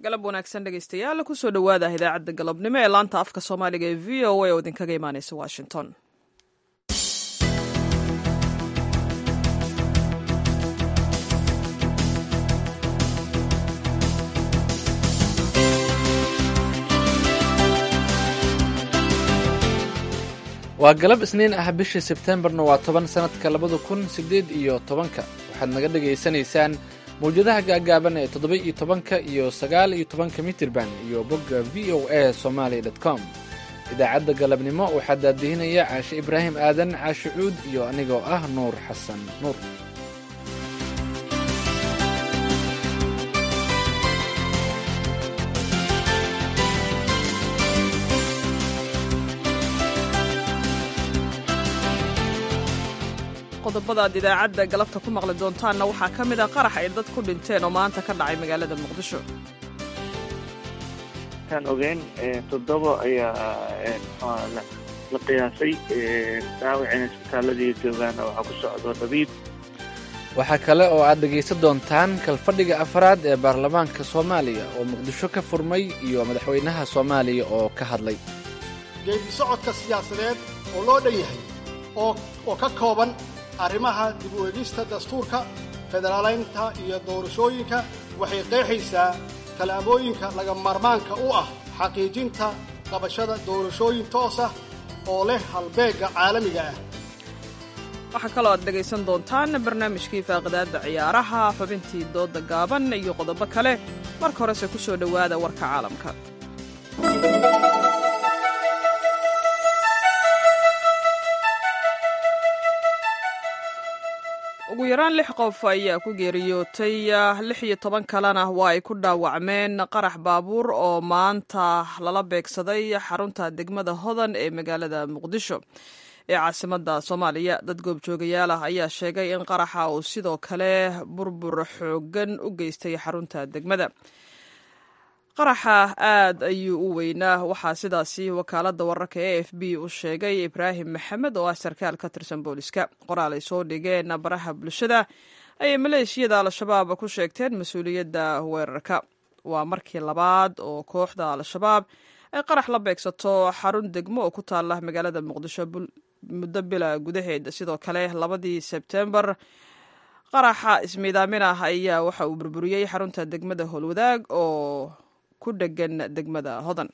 galab wanaagsan dhegaystayaal kusoo dhowaada idaacadda galabnimo ee laanta afka soomaaliga ee v o a oo idinkaga imaaneysa washington waa galab isniin ah bishii sebteembarna waa toban sannadka labada kun siddeed iyo tobanka waxaad naga dhegaysanaysaan mawjadaha gaagaaban ee toddoba iyo tobanka iyo sagaal iyo tobanka mitirban iyo bogga v o a somaali dot com idaacadda galabnimo waxaa daadihinaya caashe ibraahim aadan caashe cuud iyo anigoo ah nuur xasan nuur qodobada aad idaacadda galabta ku maqli doontaanna waxaa ka mid ah qarax ay dad ku dhinteen oo maanta ka dhacay magaalada muqdisho kaan ogeyn toddoba ayaa la qiyaasay dhaawacina isbitaaladii joogaana waxaa ku socdo dhabiib waxaa kale oo aad dhegaysan doontaan kalfadhiga afraad ee baarlamaanka soomaaliya oo muqdisho ka furmay iyo madaxweynaha soomaaliya oo ka hadlay geedi socodka siyaasadeed oo loo dhan yahay oo ka kooban arrimaha dib u egista dastuurka federaalaynta iyo doorashooyinka waxay qeexaysaa tallaabooyinka laga maarmaanka u ah xaqiijinta qabashada doorashooyin toos ah oo leh halbeegga caalamiga ah waxaa kaloo aad dhegaysan doontaan barnaamijkii faaqidaadda ciyaaraha xubintii doodda gaaban iyo qodobo kale marka horese ku soo dhowaada warka caalamka ugu yaraan lix qof ayaa ku geeriyootay lix iyo toban kalena waa ay ku dhaawacmeen qarax baabuur oo maanta lala beegsaday xarunta degmada hodan ee magaalada muqdisho ee caasimadda soomaaliya dad goobjoogayaal ah ayaa sheegay in qaraxa uu sidoo kale burbur xooggan u geystay xarunta degmada qaraxa aad ayuu u weynaa waxaa sidaasi wakaaladda wararka e f b u sheegay ibraahim maxamed oo ah sarkaal ka tirsan booliska qoraal ay soo dhigeen baraha bulshada ayay maleeshiyada al-shabaab ku sheegteen mas-uuliyadda weerarka waa markii labaad oo kooxda al-shabaab ay qarax la beegsato xarun degmo oo ku taala magaalada muqdisho muddo bila gudaheed sidoo kale labadii sebtembar qaraxa ismiidaamin ah ayaa waxa uu burburiyey xarunta degmada howlwadaag oo ku dhegan degmada hodan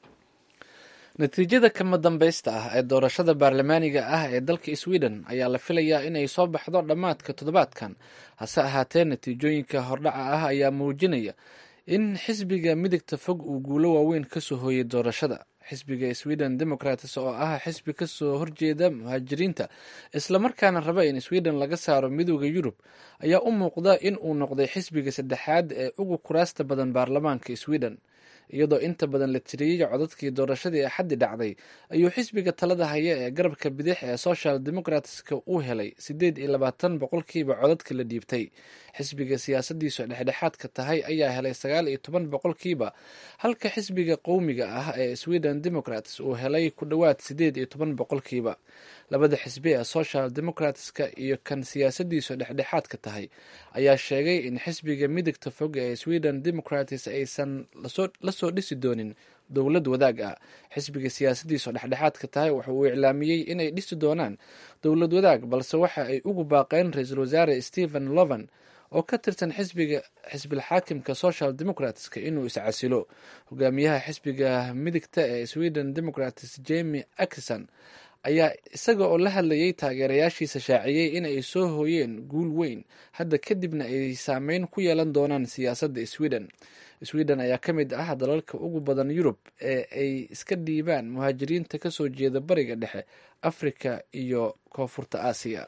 natiijada kama dambaysta ah ee doorashada baarlamaaniga ah ee dalka sweden ayaa la filayaa inay soo baxdo dhammaadka toddobaadkan hase ahaatee natiijooyinka hordhaca ah ayaa muujinaya in xisbiga midigta fog uu guulo waaweyn kasoo hooyay doorashada xisbiga sweden democrats oo ah xisbi kasoo horjeeda muhaajiriinta islamarkaana raba in sweden laga saaro midooda yurub ayaa u muuqda in uu noqday xisbiga saddexaad ee ugu kuraasta badan baarlamaanka sweden iyadoo inta badan la tiriyey codadkii doorashadii axaddi dhacday ayuu xisbiga talada haya ee garabka bidix ee social democratska u helay siddeed iyo labaatan boqolkiiba codadka la dhiibtay xisbiga siyaasadiisu dhexdhexaadka tahay ayaa helay sagaal iyo toban boqolkiiba halka xisbiga qowmiga ah ee sweden democrats uu helay ku dhowaad siddeed iyo toban boqolkiiba labada xisbi ee social democratska iyo kan siyaasadiisu dhexdhexaadka tahay ayaa sheegay in xisbiga midigta fog ee sweden democrats aysan la soo dhisi doonin dowlad wadaag ah xisbiga siyaasadiisu dhexdhexaadka tahay waxa uu iclaamiyey inay dhisi doonaan dowlad wadaag balse waxa ay ugu baaqeen ra-iisul wasaare stephen lovan oo ka tirsan xisbiga xisbilxaakimka social democratska inuu iscasilo hogaamiyaha xisbiga midigta ee sweden democrats jemi akison ayaa isaga oo la hadlayay taageerayaashiisa shaaciyey in ay soo hooyeen guul weyn hadda kadibna ay saameyn ku yeelan doonaan siyaasadda sweden sweden ayaa ka mid ah dalalka ugu badan yurub ee ay iska dhiibaan muhaajiriinta kasoo jeeda bariga dhexe afrika iyo koonfurta aasiya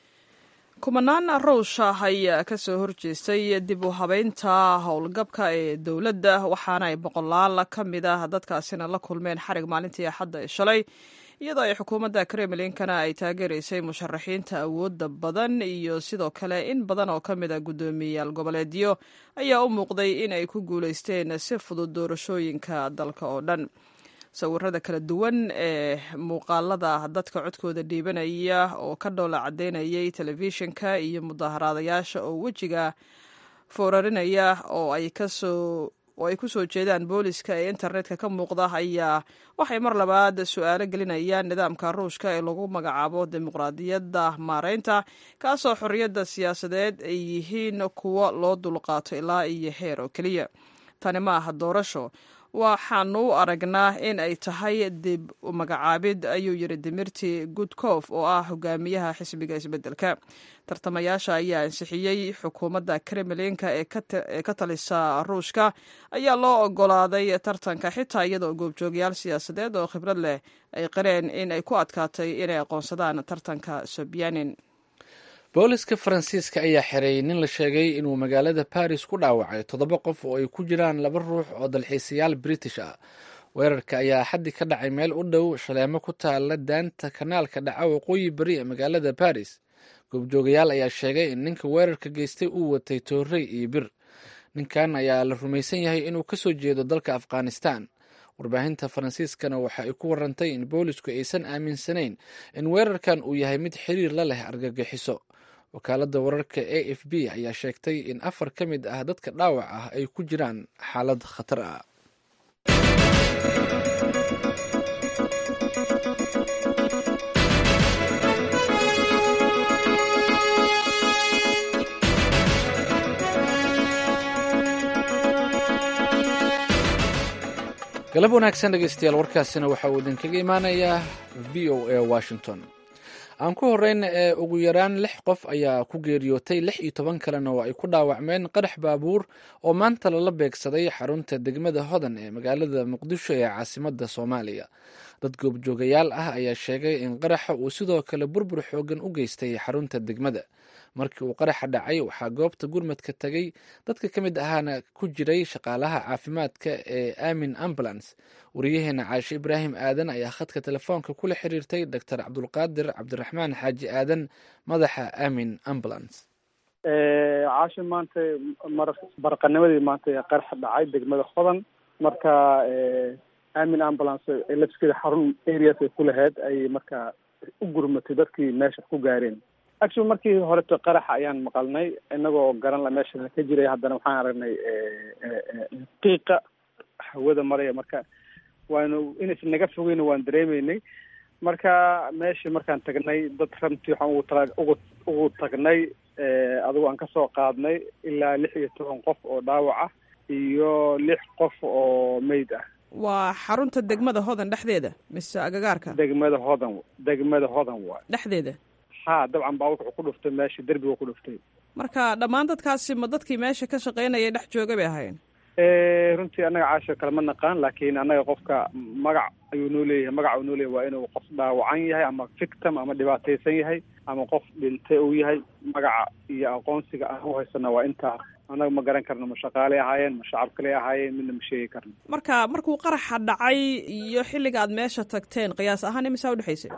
kumanaan ruusha ayaa kasoo horjeestay dib u habeynta howlgabka ee dowladda waxaana ay boqolaal ka mid ah dadkaasina la kulmeen xarig maalintii axadda ee shalay iyadoo ay xukuumadda kremlinkana ay taageeraysay musharaxiinta awoodda badan iyo sidoo kale in badan oo ka mid a guddoomiyayaal goboleedyo ayaa u muuqday in ay ku guulaysteen si fudud doorashooyinka dalka oo dhan sawirada kala duwan ee muuqaalada dadka codkooda dhiibanaya oo ka dhoola caddeynayay telefishinka iyo mudaaharaadayaasha oo wejiga foorarinaya oo ay kasoo oo ay ku soo jeedaan booliska ee internetka ka muuqda ayaa waxay mar labaad su-aalo gelinayaan nidaamka ruushka ee lagu magacaabo dimuqraadiyadda maareynta kaasoo xorriyadda siyaasadeed ay yihiin kuwo loo dulqaato ilaa iyo heer oo keliya tani ma aha doorasho waxaanu u aragnaa in ay tahay dib u magacaabid ayuu yidhi dimirti gudkof oo ah hogaamiyaha xisbiga isbeddelka tartamayaasha ayaa ansixiyey xukuumadda kremlinka ee ka talisa ruushka ayaa loo ogolaaday tartanka xitaa iyadoo goobjoogayaal siyaasadeed oo khibrad leh ay qareen in ay ku adkaatay inay aqoonsadaan tartanka sobyanin booliska faransiiska ayaa xereeyey nin la sheegay inuu magaalada baris ku dhaawacay toddoba qof oo ay ku jiraan laba ruux oo dalxiisayaal british ah weerarka ayaa xaddi ka dhacay meel u dhow shaleemo ku taala daanta kanaalka dhaca waqooyi beri ee magaalada baris goobjoogayaal ayaa sheegay in ninka weerarka geystay uu watay toorey iyo bir ninkan ayaa la rumaysan yahay inuu kasoo jeedo dalka afghanistan warbaahinta faransiiskana waxa ay ku warantay in boolisku aysan aaminsanayn in weerarkan uu yahay mid xiriir la leh argagixiso wakaaladda wararka a f b ayaa sheegtay in afar ka mid ah dadka dhaawac ah ay ku jiraan xaalad khatar ah galab wanaagsan dhegeystayaal warkaasina waxa uu idinkaga imaanayaa v o a washington aan ku horeyna ee ugu yaraan lix qof ayaa ku geeriyootay lix iyo toban kalena oo ay ku dhaawacmeen qarax baabuur oo maanta lala beegsaday xarunta degmada hodan ee magaalada muqdisho ee caasimadda soomaaliya dad goobjoogayaal ah ayaa sheegay in qaraxa uu sidoo kale burbur xoogan u geystay xarunta degmada markii uu qaraxa dhacay waxaa goobta gurmadka tagay dadka ka mid ahaana ku jiray shaqaalaha caafimaadka ee amin ambulance wariyaheena caashe ibraahim aadan ayaa khadka telefoonka kula xiriirtay doctor cabdulqaadir cabdiraxmaan xaaji aadan madaxa amin ambulance caashe maanta mar barqanimadii maanta qaraxa dhacay degmada hodan marka amin ambulance lafskeeda xarun areas ay ku lahayd ayay marka u gurmatay dadkii meesha ku gaareen actually markii horeto qaraxa ayaan maqalnay inagoo garan la meesha ka jiray haddana waxaan aragnay qiiqa hawada maraya marka waanu inaysan naga fogeyno waan dareemeynay marka meeshii markaan tagnay dad ramtii waxaan ugu ta ugu ugu tagnay adigo aan kasoo qaadnay ilaa lix iyo toban qof oo dhaawac ah iyo lix qof oo meyd ah waa xarunta degmada hodan dhexdeeda mise agagaarka degmada hodan degmada hodan waay dhexdeeda ha dabcan baabuurka wuxuu ku dhuftay meesha derbiga ku dhuftay marka dhammaan dadkaasi ma dadkii meesha ka shaqaynaya dhex jooga bay ahayn runtii annaga caasho kale ma naqaan laakiin annaga qofka magac ayuu noo leeyahay magac uu noo leeyahay waa inuu qof dhaawacan yahay ama victim ama dhibaataysan yahay ama qof dhintay uu yahay magaca iyo aqoonsiga aan u haysana waa intaa annaga ma garan karno ma shaqaaley ahaayeen ma shacab kale ahaayeen midna ma sheegi karno marka markuu qaraxa dhacay iyo xilliga aad meesha tagteen qiyaas ahaan imisaa udhexaysay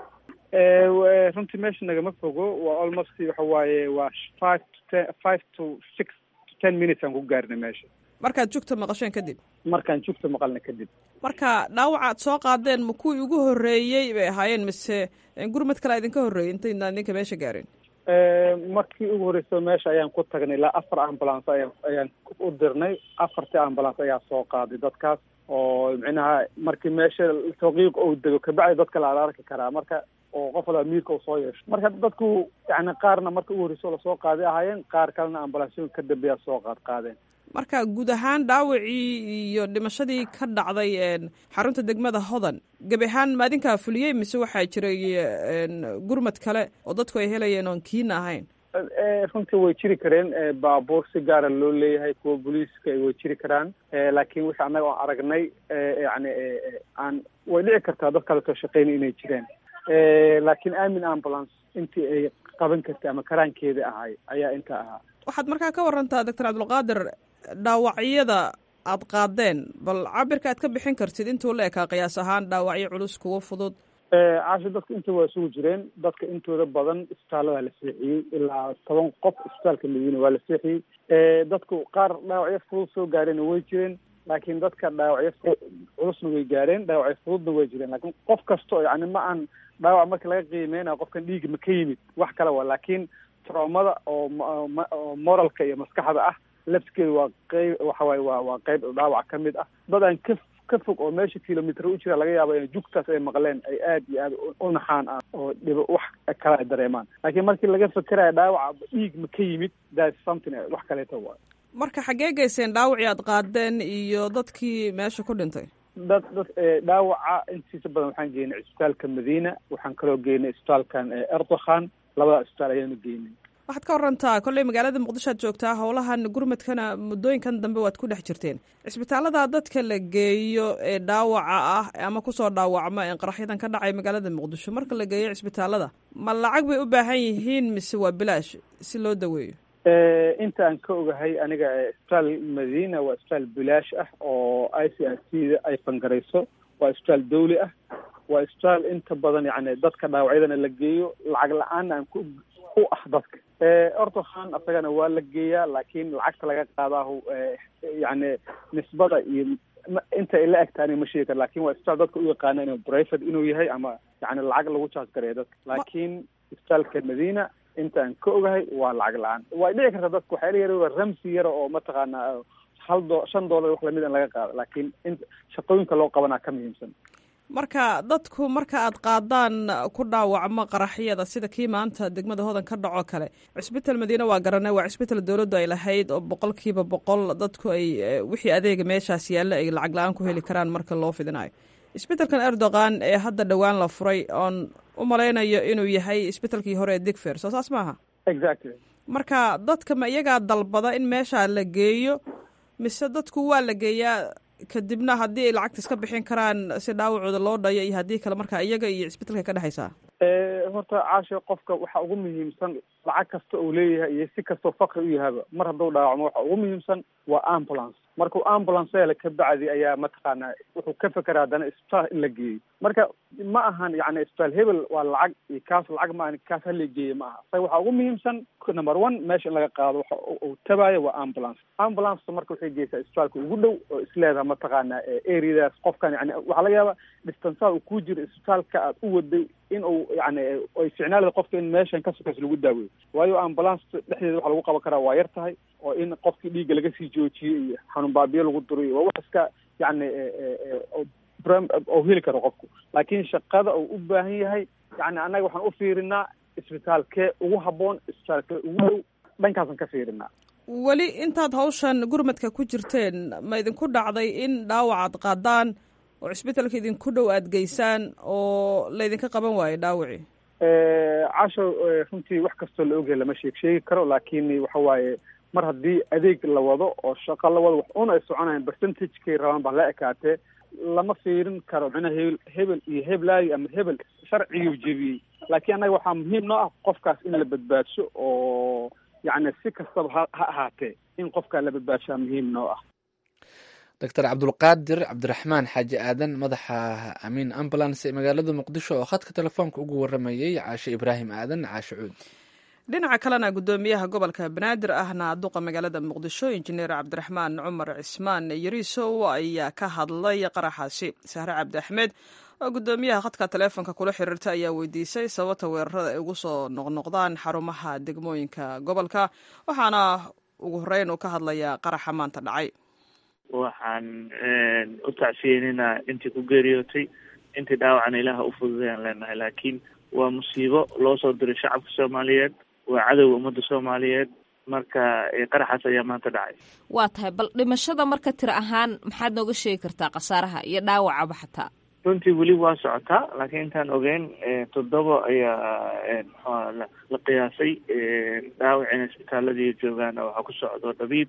runtii meesha nagama fogo waa almost waxa waaye waa five to ten five to six to ten minutes aan ku gaarnay meesha markaad jugta maqasheen kadib markaan jugta maqalna kadib marka dhaawaca aad soo qaadeen ma kuwii ugu horreeyey bay ahaayeen mise gurmad kale idinka horreeyey intaydaan idinka meesha gaareen markii ugu horreysa meesha ayaan ku tagnay ilaa afar ambulance aya ayaan u dirnay afartii ambulance ayaa soo qaaday dadkaas oo micnaha markii meesha tawqiiq ou dego kabacdi dadka la arki karaa marka oo qof walba miirka uu soo yeesho marka dadku yani qaarna marka ugu horreysa lasoo qaaday ahaayeen qaar kalena ambulansyoon ka dambeeya soo qaad qaadeen marka guud ahaan dhaawacii iyo dhimashadii ka dhacday xarunta degmada hodan gebi ahaan maadinkaa fuliyey mise waxaa jiray gurmad kale oo dadku ay helayeen oon kiina ahayn runtii way jiri kareen baabuur si gaara loo leeyahay kuwa booliiska way jiri karaan laakiin wixii annaga oo aragnay yani aan way dhici kartaa dad kaleto shaqeynay inay jireen laakiin amin ambulance intii ay qaban kartay ama karaankeeda ahay ayaa inta ahaa waxaad markaa ka warantaa doctor cabdulqaadir dhaawacyada aad qaadeen bal cabirka aad ka bixin kartid intuu la ekaa qiyaas ahaan dhaawacyo culus kuwa fudud caasho dadka inta waa isugu jireen dadka intooda badan isbitaallada la seexiyey ilaa toban qof isbitaalka madiina waa la seexiyey dadku qaar dhaawacyo fudud soo gaareenna way jireen laakiin dadka dhaawacyo culusna way gaareen dhaawacyo fududna way jireen laakiin qof kasta oo yani ma aan dhaawac marka laga qiimeynayo qofkan dhiiga ma ka yimid wax kale waa laakiin traumada oo oo moralka iyo maskaxda ah lafskeeda waa qeyb waxa waaye waa waa qeyb dhaawac ka mid ah dad aan ka ka fog oo meesha kilomitr u jira laga yaabo in jugtaas ay maqleen ay aad iyo aad u naxaan ah oo dhibo wax kale ay dareemaan laakiin markii laga fekerayo dhaawaca dhiig ma ka yimid that something wax kaleeto waay marka xaggee geyseen dhaawacii aad qaadeen iyo dadkii meesha ku dhintay dad dad dhaawaca intiisa badan waxaan geynay isbitaalka madiina waxaan kaloo geynay isbitaalkan erdokhan labada isbitaal ayaanu geynay waxaad ka warantaa kolley magaalada muqdisho aad joogtaa howlahan gurmadkana muddooyinkan dambe waad ku dhex jirteen cisbitaalada dadka la geeyo ee dhaawaca ah ama kusoo dhaawacma ee qaraxyadan ka dhacay magaalada muqdisho marka la geeyo cisbitaalada ma lacag bay u baahan yihiin mise waa bilaash si loo daweeyo inta aan ka ogahay aniga isbitaal madiina waa isbitaal bilaash ah oo i c r c da ay fangarayso waa isbitaal dawli ah waa isbitaal inta badan yani dadka dhaawacyadana la geeyo lacag la-aanna aan ku u ah dadka ortokhan asagana waa la geeyaa laakiin lacagta laga qaadaahu yani nisbada iyo inta ay la egta aniga ma sheegi kara lakin waa isbitaal dadka u yaqaana inuu private inuu yahay ama yani lacag lagu charge gareeyo dadka laakiin isbitaalka madiina inta aan ka ogahay waa lacag la-aan way dhici karta dadka waxaa yar ramsi yara oo mataqaana hal do shan dollar wax lamid in laga qaado laakiin in shaqooyinka loo qabanaa ka muhiimsan marka dadku marka aad qaadaan ku dhaawacmo qaraxyada sida kii maanta degmada hodan ka dhaco kale cisbital madiine waa garanay waa cisbital dowladdu ay lahayd oo boqolkiiba boqol dadku ay wixii adeega meeshaas yaalla ay lacag la-aan ku heli karaan marka loo fidinayo isbitalkan erdogan ee hadda dhowaan la furay oon u malaynayo inuu yahay isbitalkii hore ee digfer soo saas maaha exactly marka dadka ma iyagaa dalbada in meeshaa la geeyo mise dadku waa la geeyaa kadibna haddii ay lacagta iska bixin karaan si dhaawacooda loo dhayo iyo haddii kale marka iyaga iyo cisbitalka ka dhexaysaa horta caasho qofka waxa ugu muhiimsan lacag kasta uu leeyahay iyo si kastoo fakri u yahaba mar hadduu dhaawacmo waxa ugu muhiimsan waa ambulance markuu ambulance hela ka bacdi ayaa mataqaana wuxuu ka fekeraa haddana isbitaal in la geeyo marka ma ahan yani isbitaal hebel waa lacag iyo kaas lacag ma ahan kaas hala geeyo ma aha isaga waxaa ugu muhiimsan number one meesha in laga qaado waxa uu tabayo waa ambulance ambulance marka waxay geysaa isbitaalka ugu dhow oo isleedaha mataqaana areadaas qofkan yani waxaa laga yaaba distansaha uu ku jiro isbitaalka aad u waday in uu yani ay ficnaalada qofka in meeshan ka sokays lagu daaweeyo waayo ambulance dhexdeeda waxa lagu qaban karaa waa yar tahay oo in qofkii dhiigga laga sii joojiyo iyo xanuun baabiyo lagu duriyo waa wax iska yani oo heli karo qofku laakiin shaqada uu u baahan yahay yani annaga waxaan u fiirinaa isbitaalkee ugu habboon isbitaalkee ugu dhow dhankaasan ka fiirinaa weli intaad hawshan gurmadka ku jirteen ma idinku dhacday in dhaawacaad qaadaan oo cisbitalka idinku dhow aada geysaan oo laydinka qaban waayo dhaawacii casho runtii wax kastoo la ogyahay lama sheeg sheegi karo laakiin waxa waaye mar haddii adeeg la wado oo shaqo la wado wax un ay soconayan percentagekay rabaan baa la ekaatee lama fiirin karo micnaha hebel hebel iyo heblaayo ama hebel sharciguu jebiyey laakiin annaga waxaa muhiim noo ah qofkaas in la badbaadsho oo yacni si kastaba ha ha ahaatee in qofkaa la badbaadshaa muhiim noo ah doctor cabdulqaadir cabdiraxmaan xaaji aadan madaxa amiin ambulance ee magaalada muqdisho oo khadka telefoonka ugu waramayey caashe ibraahim aadan caashe cuud dhinaca kalena guddoomiyaha gobolka banaadir ahna duqa magaalada muqdisho injineer cabdiraxmaan cumar cismaan yariisow ayaa ka hadlay qaraxaasi sahre cabdi axmed oo guddoomiyaha khadka teleefonka kula xiriirta ayaa weydiisay sababta weerarada ay ugu soo noqnoqdaan xarumaha degmooyinka gobolka waxaana ugu horeyn uu ka hadlayaa qaraxa maanta dhacay waxaan u tacsiyeninaa intii ku geeriyootay intii dhaawacana ilaaha u fududayaan leenahay laakiin waa musiibo loo soo diray shacabka soomaaliyeed waa cadowga ummadda soomaaliyeed marka qaraxaas ayaa maanta dhacay waa tahay bal dhimashada marka tir ahaan maxaad nooga sheegi kartaa khasaaraha iyo dhaawacaba xataa runtii weli waa socotaa laakiin intaan ogeyn toddoba ayaa mxua la qiyaasay dhaawacina isbitaaladii joogaana waxaa ku socdo dhabiib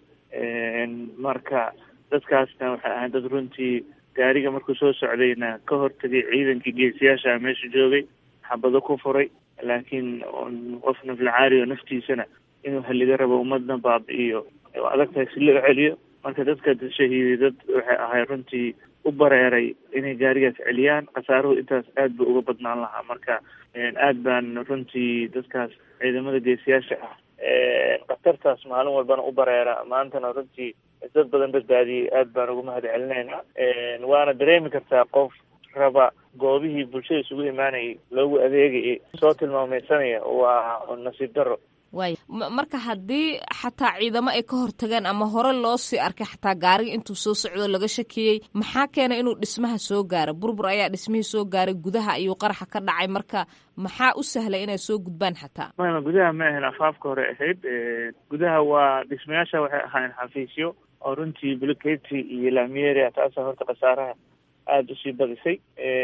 marka dadkaasna waxay ahayd dad runtii gaariga markuu soo socdayna ka hortagay ciidankii geesiyaasha meesha joogay xabado ku furay laakiin qof naflacaari oo naftiisana inuu halliga rabo ummadna baabi-iyo adag tahay si loo celiyo marka dadka shahiiday dad waxay ahay runtii u bareeray inay gaarigaas celiyaan khasaaruhu intaas aad ba uga badnaan lahaa marka aad baan runtii dadkaas ciidamada geesiyaasha ah khatartaas maalin walbana u bareera maantana runtii dad badan badbaadiyey aad baan uga mahad celinayna waana dareemi kartaa qof raba goobihii bulshada isugu imaanayay loogu adeegayay soo tilmaameysanaya waa nasiib daro waay marka haddii xataa ciidamo ay ka hortageen ama hore loo sii arkay xataa gaariga intuu soo socdo laga shakiyey maxaa keenay inuu dhismaha soo gaaro burbur ayaa dhismihii soo gaaray gudaha ayuu qaraxa ka dhacay marka maxaa u sahlay inay soo gudbaan xataa mama gudaha ma ahayn afaafka hore ahayd gudaha waa dhismayaasha waxay ahaayeen xafiisyo oo runtii buluketi iyo lamiyeria taasa horta khasaaraha aada usii badisay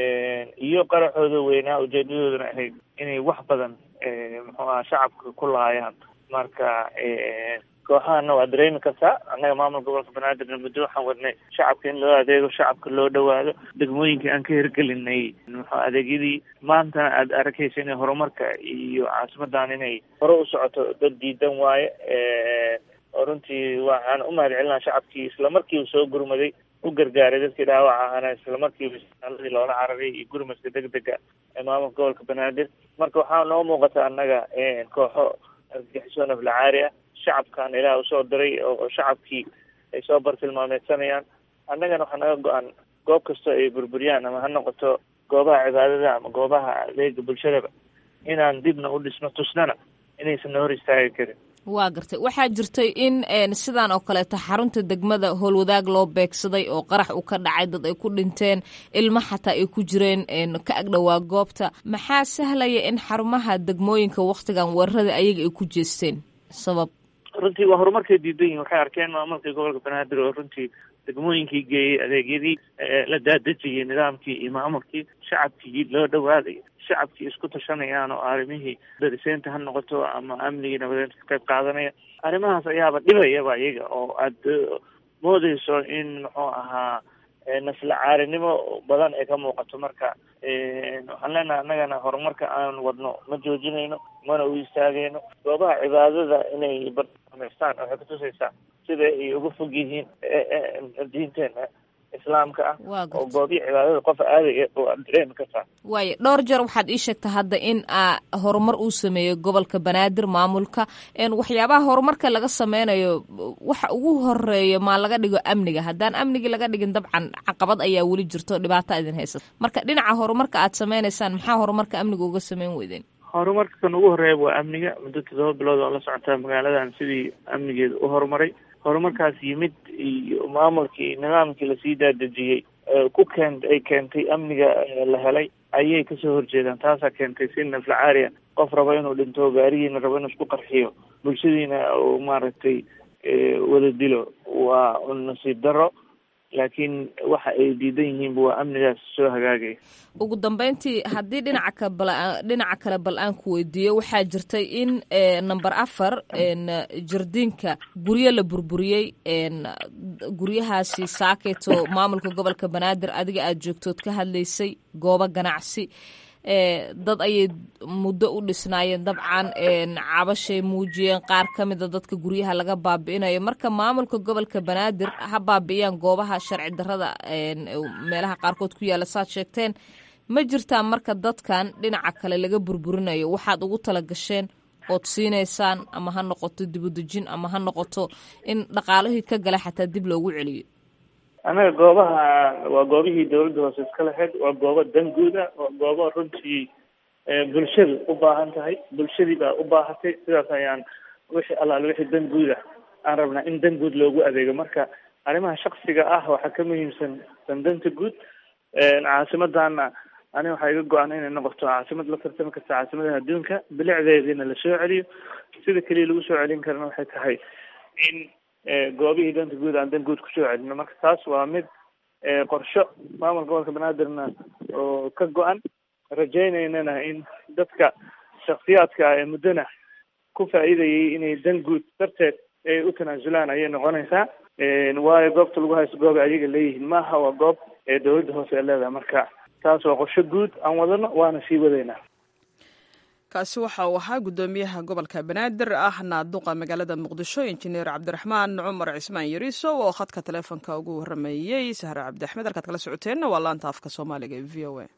iyo qaraxooda weynaa ujeedadoodana ahayd inay wax badan muxuu aha shacabka ku laayaan marka kooxahana waa dareemi kartaa annaga maamulka gobolka banaadirna muddo waxaan wadnay shacabka in loo adeego shacabka loo dhawaado degmooyinkii aan ka hirgelinay muxuu adeegyadii maantana aada arkaysa inay horumarka iyo caasimadan inay hore u socoto dad diidan waaye oo runtii waxaan u mahad celinaa shacabkii islamarkiiba soo gurmaday u gargaaray dadkii dhaawaca ahana islamarkiiba isbitaaladii loola cararay iyo gurmadka degdega ee maamulka gobolka banaadir marka waxaa noo muuqata annaga kooxo argagixiso naflacaari ah shacabkan ilaah usoo diray oo shacabkii ay soo bartilmaameedsanayaan annagana waxaa naga go-an goob kastoo ay burburiyaan ama ha noqoto goobaha cibaadada ama goobaha adeega bulshadaba inaan dibna u dhisno tusnana inaysan na hor istaagi karin waa gartay waxaa jirtay in sidaan oo kaleeto xarunta degmada howlwadaag loo beegsaday oo qarax uu ka dhacay dad ay ku dhinteen ilmo xataa ay ku jireen ka agdhowaa goobta maxaa sahlaya in xarumaha degmooyinka waktigan weerarada ayaga ay ku jeesteen sabab runtii waa horumarkay diidan yihin waxay arkeen maamulkii gobolka banaadir oo runtii degmooyinkii geeyey adeegyadii la daadejiyey nidaamkii iyo maamulkii shacabkii loo dhawaaday shacabkii isku tashanayaan oo arrimihii dariseynta ha noqoto ama amnigii nabadeynta ka qayb qaadanaya arrimahaas ayaaba dhibayaba iyaga oo aada moodeyso in muxuu ahaa nasla caarinimo badan ay ka muuqato marka waxaan leenahay annagana horumarka aan wadno ma joojinayno mana u istaagayno goobaha cibaadada inay barnaamaystaan waxay kutusaysaa sida ay uga fog yihiin diinteena islaamka ah oo goobihi cibaadada qof aadaya oo aad dareemi kartaa waayo dhowr jeer waxaad ii sheegtaa hadda in a horumar uu sameeyo gobolka banaadir maamulka waxyaabaha horumarka laga sameynayo waxa ugu horeeyo maa laga dhigo amniga haddaan amnigii laga dhigin dabcan caqabad ayaa weli jirto dhibaata idin haysata marka dhinaca horumarka aad sameynaysaan maxaa horumarka amniga uga sameyn weydeen horumarka kan ugu horeeya waa amniga muddo todoba bilood oo la socotaa magaaladan sidii amnigeeda u horumaray horumarkaas yimid iyo maamulkii nidaamkii lasii daadejiyey ku keen ay keentay amniga la helay ayay kasoo horjeedaan taasaa keentay si naflacaariya qof rabo inuu dhinto gaarigiina rabo inuu isku qarxiyo bulshadiina uu maaragtay wada dilo waa nasiib daro laakiin waxa ay diidan yihiinba waa amnigaas soo hagaagaya ugu dambeyntii haddii dhinaca ka bal dhinaca kale bal aan ku weydiiyo waxaa jirtay in number afar jardiinka guryo la burburiyey guryahaasi saaketo maamulka gobolka banaadir adiga aada joogtood ka hadlaysay goobo ganacsi dad ayay muddo u dhisnaayeen dabcan cabashay muujiyeen qaar ka mida dadka guryaha laga baabi'inayo marka maamulka gobolka banaadir ha baabi'iyaan goobaha sharci darrada meelaha qaarkood ku yaalla saad sheegteen ma jirtaa marka dadkan dhinaca kale laga burburinayo waxaad ugu tala gasheen ood siinaysaan ama ha noqoto dibudejin ama ha noqoto in dhaqaalihii ka gala xataa dib loogu celiyo annaga goobaha waa goobihii dawladda hoose iska lahayd waa goobo dan guud ah waa goobo runtii bulshadu u baahan tahay bulshadii baa u baahatay sidaas ayaan wixii allaale wixii dan guud ah aan rabnaa in dan guud loogu adeego marka arrimaha shaksiga ah waxaa ka muhiimsan dandanta guud caasimadana aniga waxaa iga go-an inay noqoto caasimad la tartami karta caasimadaha adduunka bilicdeediina lasoo celiyo sida keliya lagu soo celin karana waxay tahay in goobihii danta guud aan dan guud kusoo celino marka taas waa mid qorsho maamulka gobolka banaadirna oo ka go-an rajaynaynana in dadka shaksiyaadka ah ee muddona ku faa'iidayay inay dan guud darteed ay u tanaasulaan ayay noqonaysaa waayo goobta lagu haysto goob ayaga leeyihiin maaha waa goob ee dawladda hoose ee leedahay marka taas waa qorsho guud aan wadano waana sii wadaynaa kaasi waxa uu ahaa guddoomiyaha gobolka banaadir ahna duqa magaalada muqdisho injineer cabdiraxmaan cumar cismaan yariiso oo khadka taleefonka ugu warameeyey sahre cabdiaxmed halkaad kala socoteenna waa laanta afka soomaaliga ee v o a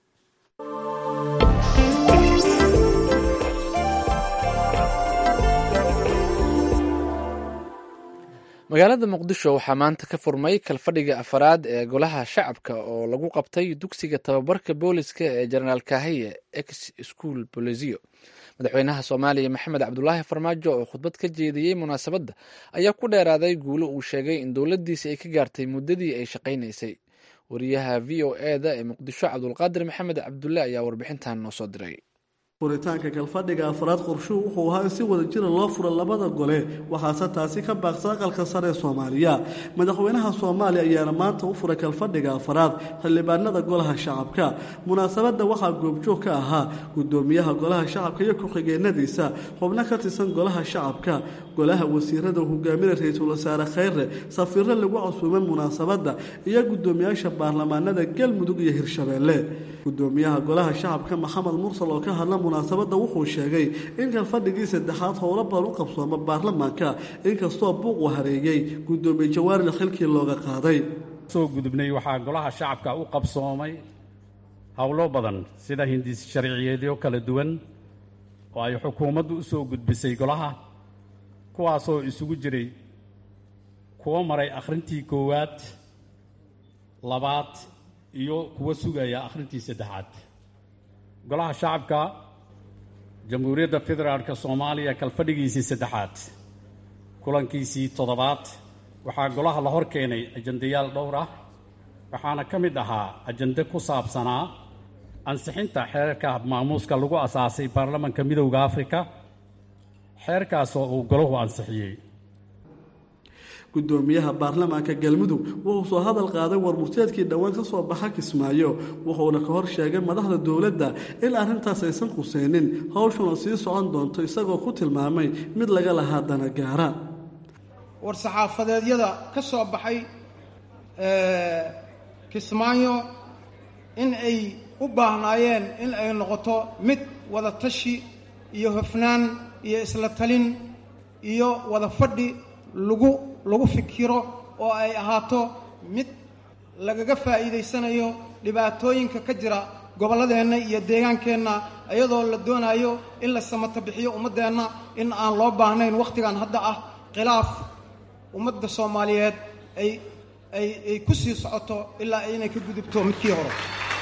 magaalada muqdisho waxaa maanta ka furmay kalfadhiga afaraad ee golaha shacabka oo lagu qabtay dugsiga tababarka booliska ee jenaraal kahiye ex school bolizio madaxweynaha soomaaliya maxamed cabdulaahi farmaajo oo khudbad ka jeediyey munaasabadda ayaa ku dheeraaday guulo uu sheegay in dowladdiisi ay ka gaartay muddadii ay shaqaynaysay wariyaha v o e da ee muqdisho cabdulqaadir maxamed cabdulle ayaa warbixintan noo soo diray furitaanka kalfadhiga afraad qorshuhu wuxuu ahaa in si wada jira loo fura labada gole waxaase taasi ka baaqsa aqalka sare ee soomaaliya madaxweynaha soomaaliya ayaana maanta u furay kalfadhiga afraad xildhibaanada golaha shacabka munaasabadda waxaa goobjoog ka ahaa gudoomiyaha golaha shacabka iyo ku-xigeenadiisa xubno ka tirsan golaha shacabka golaha wasiirada hogaaminay ra-iisul wasaare khayre safiiro lagu casuumay munaasabadda iyo gudoomiyaasha baarlamaanada galmudug iyo hirshabeelle gudoomiyaha golaha shacabka maxamed mursal oo ka hadla munaasabadda wuxuu sheegay in kalfadhigii saddexaad howlo badan u qabsooma baarlamaanka inkastoo buuq uu hareeyey gudoomiye jawaaril xilkii looga qaaday soo gudubnay waxaa golaha shacabka u qabsoomay howlo badan sida hindis sharciyeedyo kala duwan oo ay xukuumaddu u soo gudbisay golaha kuwaasoo isugu jiray kuwo maray akhrintii koowaad labaad iyo kuwo sugaya akhrintii saddexaad golaha shacabka jamhuuriyadda federaalka soomaaliya kalfadhigiisii saddexaad kulankiisii toddobaad waxaa golaha la hor keenay ajandayaal dhowr ah waxaana ka mid ahaa ajande ku saabsanaa ansixinta xeerka maamuuska lagu asaasay baarlamanka midowda afrika xeerkaasoo uu golahu ansixiyey gudoomiyaha baarlamaanka galmudug wuxuu soo hadal qaaday warmurteedkii dhowaan ka soo baxa kismaayo wuxuuna ka hor sheegay madaxda dowladda in arrintaas aysan khuseynin howshuna sii socon doonto isagoo ku tilmaamay mid laga lahaa dana gaara war-saxaafadeedyada ka soo baxay kismaayo in ay u baahnaayeen in ay noqoto mid wada tashi iyo hofnaan iyo isla talin iyo wada fadhi lagu lagu fikiro oo ay ahaato mid lagaga faa'iidaysanayo dhibaatooyinka ka jira gobolladeenna iyo deegaankeenna iyadoo la doonayo in la samato bixiyo ummaddeenna in aan loo baahnayn wakhtigan hadda ah khilaaf ummadda soomaaliyeed ay ay ay ku sii socoto ilaa inay ka gudubto midkii hore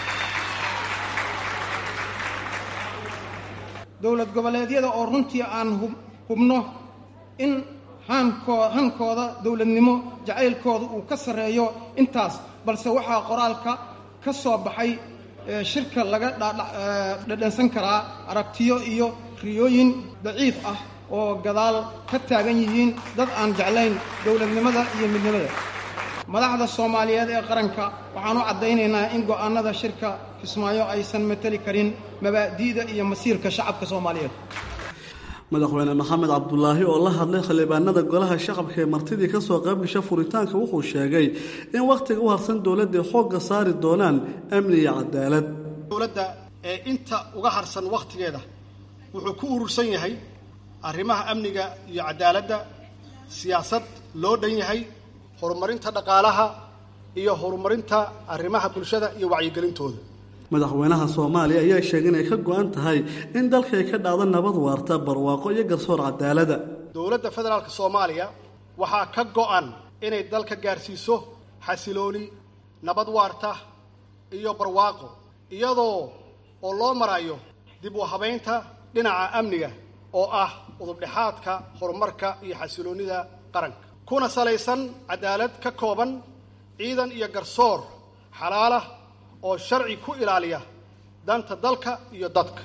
dowlad goboleedyada oo runtii aan hubno in hankooda dowladnimo jacaylkooda uu ka sarreeyo intaas balse waxaa qoraalka ka soo baxay shirka laga dhadhansan karaa aragtiyo iyo riyooyin daciif ah oo gadaal ka taagan yihiin dad aan jeclayn dowladnimada iyo midnimada madaxda soomaaliyeed ee qaranka waxaan u caddaynaynaa in go'aannada shirka kismaayo aysan mateli karin mabaadi'da iyo masiirka shacabka soomaaliyeed madaxweyne maxamed cabdulaahi oo la hadlay xildhibaanada golaha shacabka ee martidii ka soo qaybgasha furitaanka wuxuu sheegay in wakhtiga u harsan dowladday xoogga saari doonaan amni iyo cadaalad dowladda ee inta uga harsan wakhtigeeda wuxuu ku urursan yahay arrimaha amniga iyo cadaaladda siyaasad loo dhan yahay horumarinta dhaqaalaha iyo horumarinta arrimaha bulshada iyo wacyigelintooda madaxweynaha soomaaliya ayaa sheegay inay ka go-an tahay in dalka ay ka dhacdo nabad waarta barwaaqo iyo garsoor cadaalada dowladda federaalka soomaaliya waxaa ka go-an inay dalka gaarsiiso xasilooni nabad waarta iyo barwaaqo iyadoo oo loo marayo dib u habaynta dhinaca amniga oo ah udubdhexaadka horumarka iyo xasiloonnida qaranka kuna salaysan cadaalad ka kooban ciidan iyo garsoor xalaalah oo sharci ku ilaaliya danta dalka iyo dadka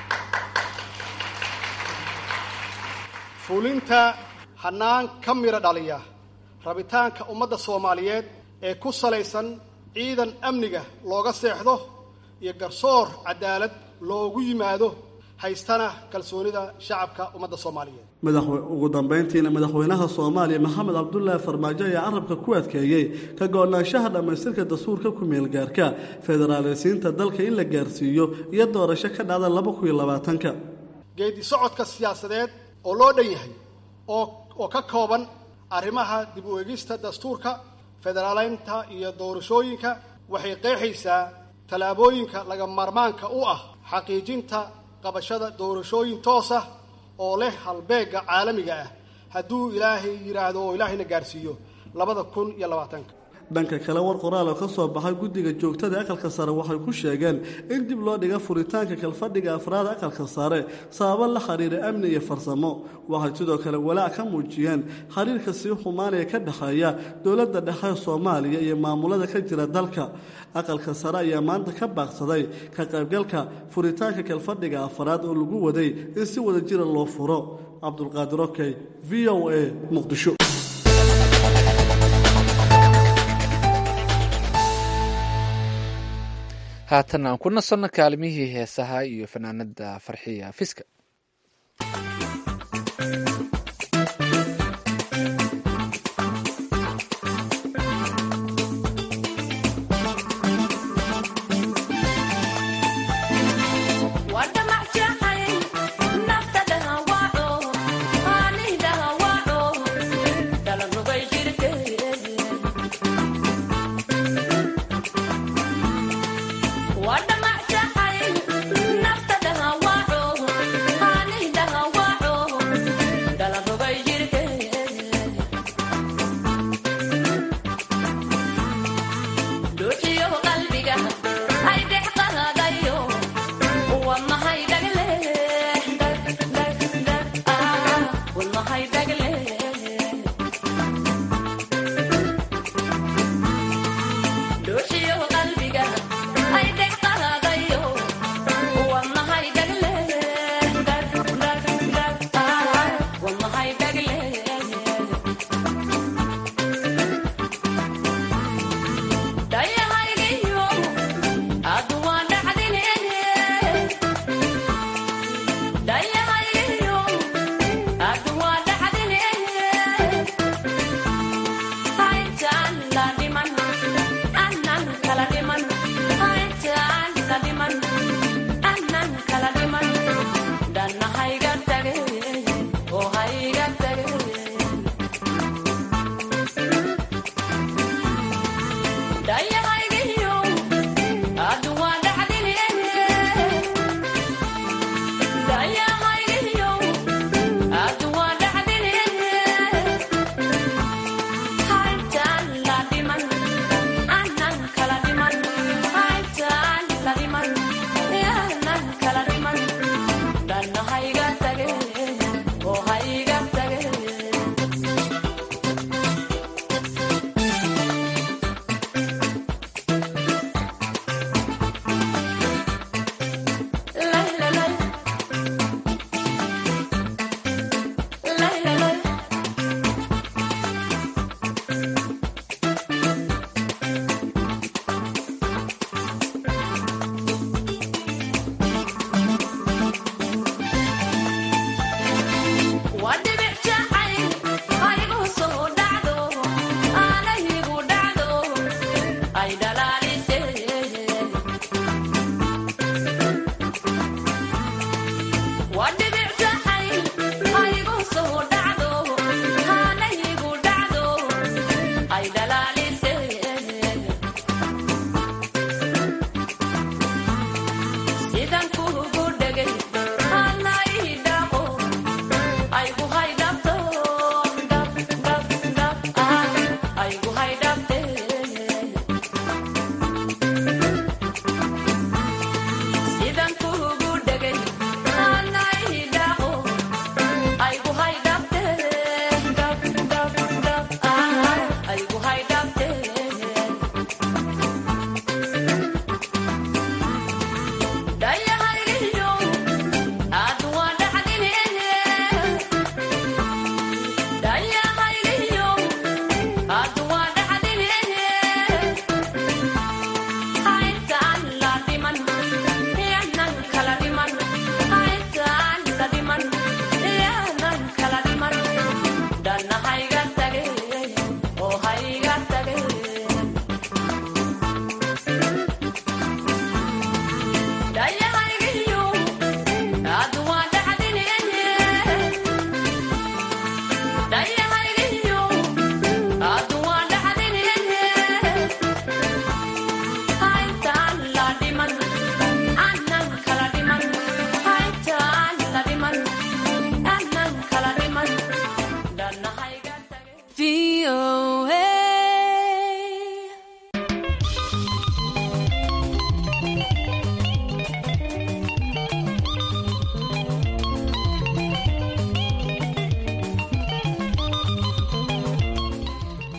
fulinta hannaan ka midho dhaliya rabitaanka ummadda soomaaliyeed ee ku salaysan ciidan amniga looga seexdo iyo garsoor cadaalad loogu yimaado haystana kalsoonida shacabka ummadda soomaaliyeed ugu dambayntiina madaxweynaha soomaaliya maxamed cabdulaahi farmaajo ayaa carabka ku adkeeyey ka go-naanshaha dhammaystirka dastuurka ku meelgaarka federaaleysiinta dalka in la gaarsiiyo iyo doorasho ka dhacda laba kun iyo labaatanka geedi socodka siyaasadeed oo loo dhan yahay oo oo ka kooban arrimaha dib u eegista dastuurka federaaleynta iyo doorashooyinka waxay qeexaysaa tallaabooyinka laga maarmaanka u ah xaqiijinta qabashada doorashooyin toos ah oo leh halbeegga caalamiga ah hadduu ilaahay yidhaahdo oo ilaahayna gaarsiiyo labada kun iyo labaatanka dhanka kale war qoraal oo ka soo baxay guddiga joogtada aqalka sare waxay ku sheegeen in dib loo dhiga furitaanka kalfadhiga afraad aqalka sare sababo la xiriira amni iyo farsamo waxay sidoo kale walaac ka muujiyeen xiriirka sii xumaanaya ka dhexeeya dowladda dhexe soomaaliya iyo maamulada ka jira dalka aqalka sare ayaa maanta ka baaqsaday ka qaybgalka furitaanka kalfadhiga afraad oo lagu waday in si wada jira loo furo cabdulqaadir okey v o a muqdisho haatan aan ku nasanno kaalimihii heesaha iyo fanaanada farxiya fiska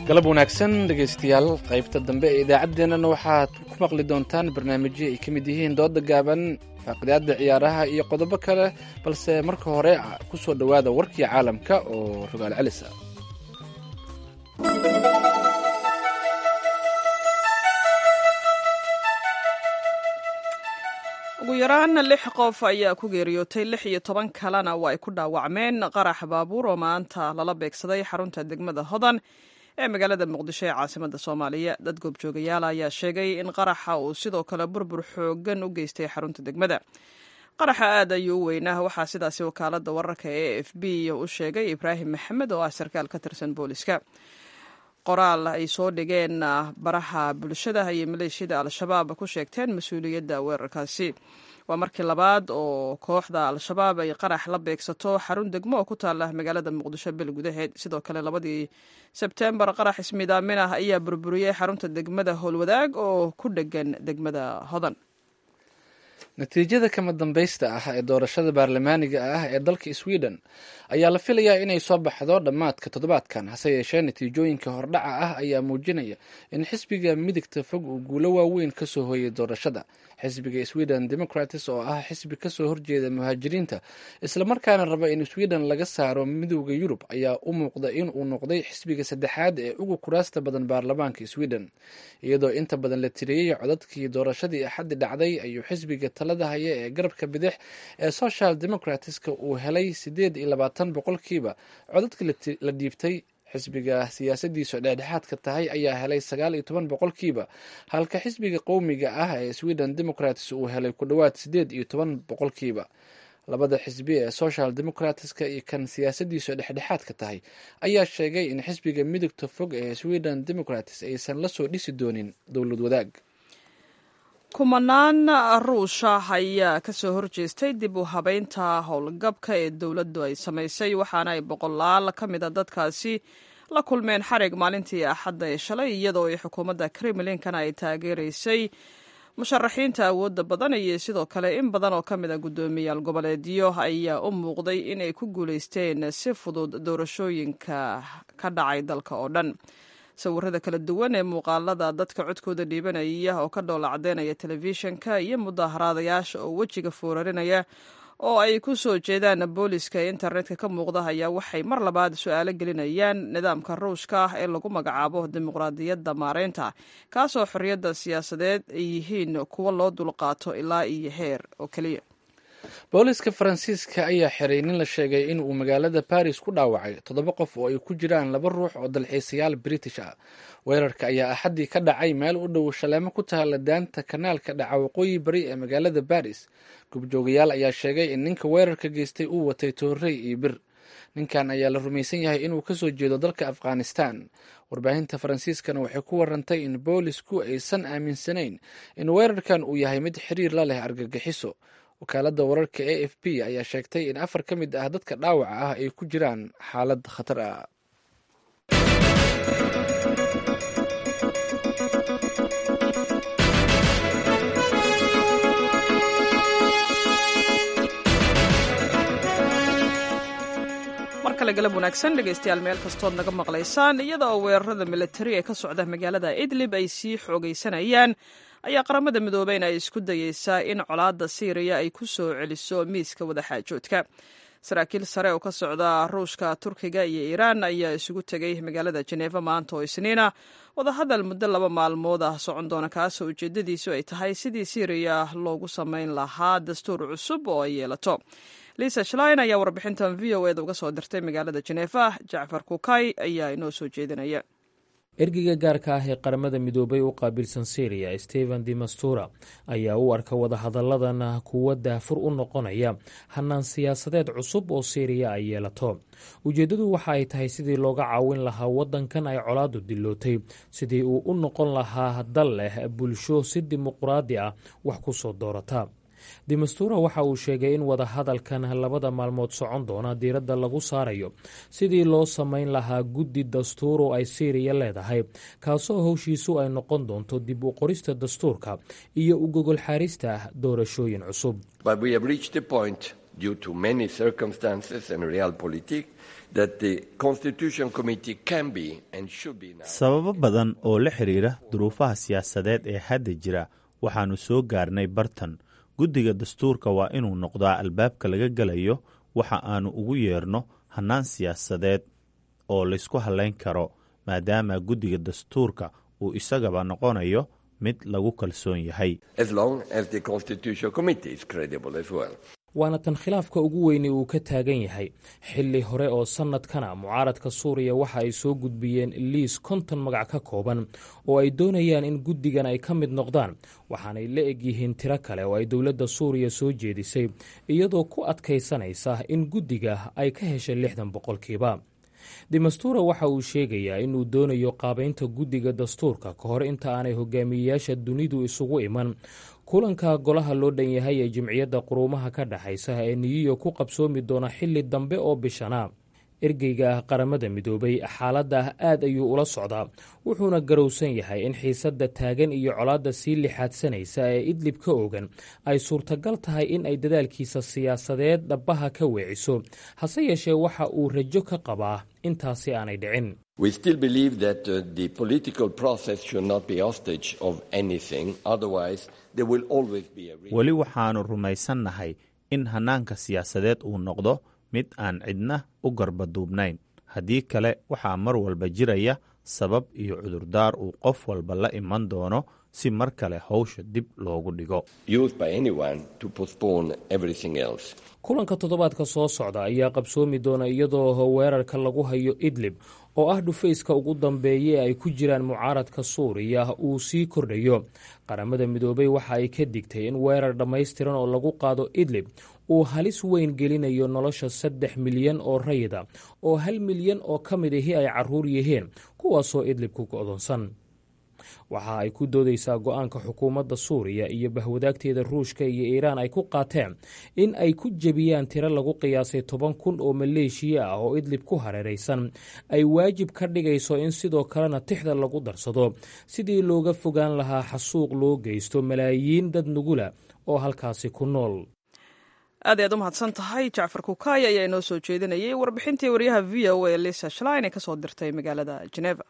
galab wanaagsan dhegaystayaal qaybta dambe ee idaacaddeenana waxaad ku maqli doontaan barnaamijyo ay ka mid yihiin dooda gaaban faaqidaada ciyaaraha iyo qodobo kale balse marka hore ku soo dhowaada warkii caalamka oo rogaal celis ah ugu yaraan lix qof ayaa ku geeriyootay lix iyo toban kalena waa ay ku dhaawacmeen qarax baabuur oo maanta lala beegsaday xarunta degmada hodan ee magaalada muqdisho ee caasimada soomaaliya dad goobjoogayaal ayaa sheegay in qaraxa uu sidoo kale burbur xoogan u geystay xarunta degmada qaraxa aad ayuu u weynaa waxaa sidaasi wakaalada wararka ee f b u sheegay ibraahim maxamed oo ah sarkaal ka tirsan booliska qoraal ay soo dhigeen baraha bulshada ayay maleeshiyada al-shabaab ku sheegteen mas-uuliyadda weerarkaasi waa markii labaad oo kooxda al-shabaab ay qarax la beegsato xarun degmo oo ku taala magaalada muqdisho bil gudaheed sidoo kale labadii sebtembar qarax ismidaamin ah ayaa burburiyey xarunta degmada howlwadaag oo ku dhegan degmada hodan natiijada kama dambaysta ah ee doorashada baarlamaaniga ah ee dalka sweden ayaa la filayaa inay soo baxdo dhammaadka toddobaadkan hase yeeshee natiijooyinka hordhaca ah ayaa muujinaya in xisbiga midigta fog uu guulo waaweyn ka soo hooyay doorashada xisbiga sweden democrats oo ah xisbi kasoo horjeeda muhaajiriinta islamarkaana raba in sweden laga saaro midowda yurub ayaa u muuqda in uu noqday xisbiga saddexaad ee ugu kuraasta badan baarlamaanka sweden iyadoo inta badan la tiriyey codadkii doorashadii axaddi dhacday ayuu xisbiga talada haya ee garabka bidix ee social democratska uu helay sideed iyo labaatan boqolkiiba codadkii la dhiibtay xisbiga siyaasadiisu dhexdhexaadka tahay ayaa helay sagaal iyo toban boqolkiiba halka xisbiga qowmiga ah ee sweden democrats uu helay ku dhowaad sideed iyo toban boqolkiiba labada xisbi ee social democratska iyo kan siyaasadiisu dhexdhexaadka tahay ayaa sheegay in xisbiga midugta fog ee sweden democrats aysan lasoo dhisi doonin dowlad wadaag kumanaan ruusha ayaa kasoo horjeestay dib u habeynta howlgabka ee dowladdu ay samaysay waxaana ay boqolaal ka mid a dadkaasi la kulmeen xarig maalintii axadda ee shalay iyadoo ay xukuumadda kremlinkana ay taageeraysay musharaxiinta awoodda badan iyo sidoo kale in badan oo ka mid a guddoomiyaal goboleedyo ayaa u muuqday inay ku guulaysteen si fudud doorashooyinka ka dhacay dalka oo dhan sawirada kala duwan ee muuqaalada dadka codkooda dhiibanaya oo ka dhoola caddeynaya telefishinka iyo mudaaharaadayaasha oo wejiga foorarinaya oo ay ku soo jeedaan booliska ee internetka ka muuqda ayaa waxay mar labaad su-aalo gelinayaan nidaamka ruushka ah ee lagu magacaabo dimuqraadiyadda maareynta kaasoo xorriyadda siyaasadeed ay yihiin kuwo loo dulqaato ilaa iyo heer oo keliya booliska faransiiska ayaa xiray nin la sheegay in uu magaalada baris ku dhaawacay toddoba qof oo ay ku jiraan laba ruux oo dalxiisayaal british ah weerarka ayaa axaddii ka dhacay meel u dhow shaleemo ku taala daanta kanaalka dhaca waqooyi bari ee magaalada baris gubjoogayaal ayaa sheegay in ninka weerarka geystay uu watay toorrey iyo bir ninkan ayaa la rumaysan yahay inuu kasoo jeedo dalka afghanistan warbaahinta faransiiskana waxay ku warantay in boolisku aysan aaminsanayn in weerarkan uu yahay mid xiriir la leh argagixiso wakaaladda wararka a f b ayaa sheegtay in afar ka mid ah dadka dhaawaca ah ay ku jiraan xaalad khatar ah mar kale galab wanaagsan dhegaystayaal meel kastood naga maqlaysaan iyada oo weerarada militari ee ka socda magaalada idlib ay sii xoogaysanayaan ayaa qaramada midoobeyna ay isku dayeysaa in colaadda siiriya ay ku soo celiso miiska wadaxaajoodka saraakiil sare oo ka socda ruushka turkiga iyo iiraan ayaa isugu tegay magaalada jeneeva maanta oo isniina wadahadal muddo laba maalmood ah socon doona kaasoo ujeedadiisu ay tahay sidii siiriya loogu samayn lahaa dastuur cusub oo ay yeelato lisa shlein ayaa warbixintan v o eda uga soo dirtay magaalada jeneeva jacfar kukay ayaa inoo soo jeedinaya ergeyga gaarka ah ee qaramada midoobay u qaabilsan syriya stephen demastura ayaa u arka wadahadalladan kuwa daafur u noqonaya hanaan siyaasadeed cusub oo syriya ay yeelato ujeeddadu waxa ay tahay sidii looga caawin lahaa waddankan ay colaadu dilootay sidii uu u noqon lahaa dal leh bulsho si dimuqraadi ah wax ku soo doorata demastura waxa uu sheegay in wadahadalkan labada maalmood socon doona diiradda lagu saarayo sidii loo samayn lahaa guddi dastuur oo ay syriya leedahay kaasoo howshiisu ay noqon doonto dib u qorista dastuurka iyo u gogol xaarista doorashooyin cusub sababo badan oo la xidhiira duruufaha siyaasadeed ee hadda jira waxaannu soo gaarnay bartan guddiga dastuurka waa inuu noqdaa albaabka laga gelayo waxa aannu ugu yeerno hannaan siyaasadeed oo laysku hallayn karo maadaama guddiga dastuurka uu isagaba noqonayo mid lagu kalsoon yahay waana tan khilaafka ugu weyni uu ka taagan yahay xilli hore oo sannadkana mucaaradka suuriya waxa ay soo gudbiyeen liis konton magac ka kooban oo ay doonayaan in guddigan ay ka mid noqdaan waxaanay la egyihiin tiro kale oo ay dowladda suuriya soo jeedisay iyadoo ku adkaysanaysa in guddiga ay ka heshay lixdan boqolkiiba demastura waxa uu sheegayaa inuu doonayo qaabaynta guddiga dastuurka ka hor inta aanay hogaamiyeyaasha dunidu isugu iman kulanka golaha loo dhan yahay ee jimciyadda quruumaha ka dhexaysa ee niyiyo ku qabsoomi doona xilli dambe oo bishana ergeyga ah qaramada midoobay xaaladda ah aad ayuu ula socdaa wuxuuna garowsan yahay in xiisadda taagan iyo colaadda sii lixaadsanaysa ee idlib ka ogan ay suurtagal tahay in ay dadaalkiisa siyaasadeed dhabbaha ka weeciso hase yeeshee waxa uu rajo ka qabaa intaasi aanay dhicin weli waxaannu rumaysannahay in hannaanka siyaasadeed uu noqdo mid aan cidna u garbaduubnayn haddii kale waxaa mar walba jiraya sabab iyo cudurdaar uu qof walba la iman doono si mar kale howsha dib loogu dhigo kulanka toddobaadka soo socda ayaa qabsoomi doona iyadoo weerarka lagu hayo idlib oo ah dhufayska ugu dambeeya ee ay ku jiraan mucaaradka suuriya uu sii kordhayo qaramada midoobay waxa ay ka digtay in weerar dhammaystiran oo lagu qaado idlib uu halis weyn gelinayo nolosha saddex milyan oo rayida oo hal milyan oo ka mid ahi ay caruur yihiin kuwaasoo idlib ku go'doonsan waxa ay ku doodaysaa go-aanka xukuumadda suuriya iyo bahwadaagteeda ruushka iyo iiraan ay ku qaateen in ay ku jebiyaan tiro lagu qiyaasay toban kun oo maleeshiya ah oo idlib ku hareeraysan ay waajib ka dhigayso in sidoo kalena tixda lagu darsado sidii looga fogaan lahaa xasuuq loo geysto malaayiin dad nugula oo halkaasi ku nool aad ayaad u mahadsan tahay jacfar kukaay ayaa inoo soo jeedinayay warbixintii waryaha v o a lisa shlein ee kasoo dirtay magaalada geneva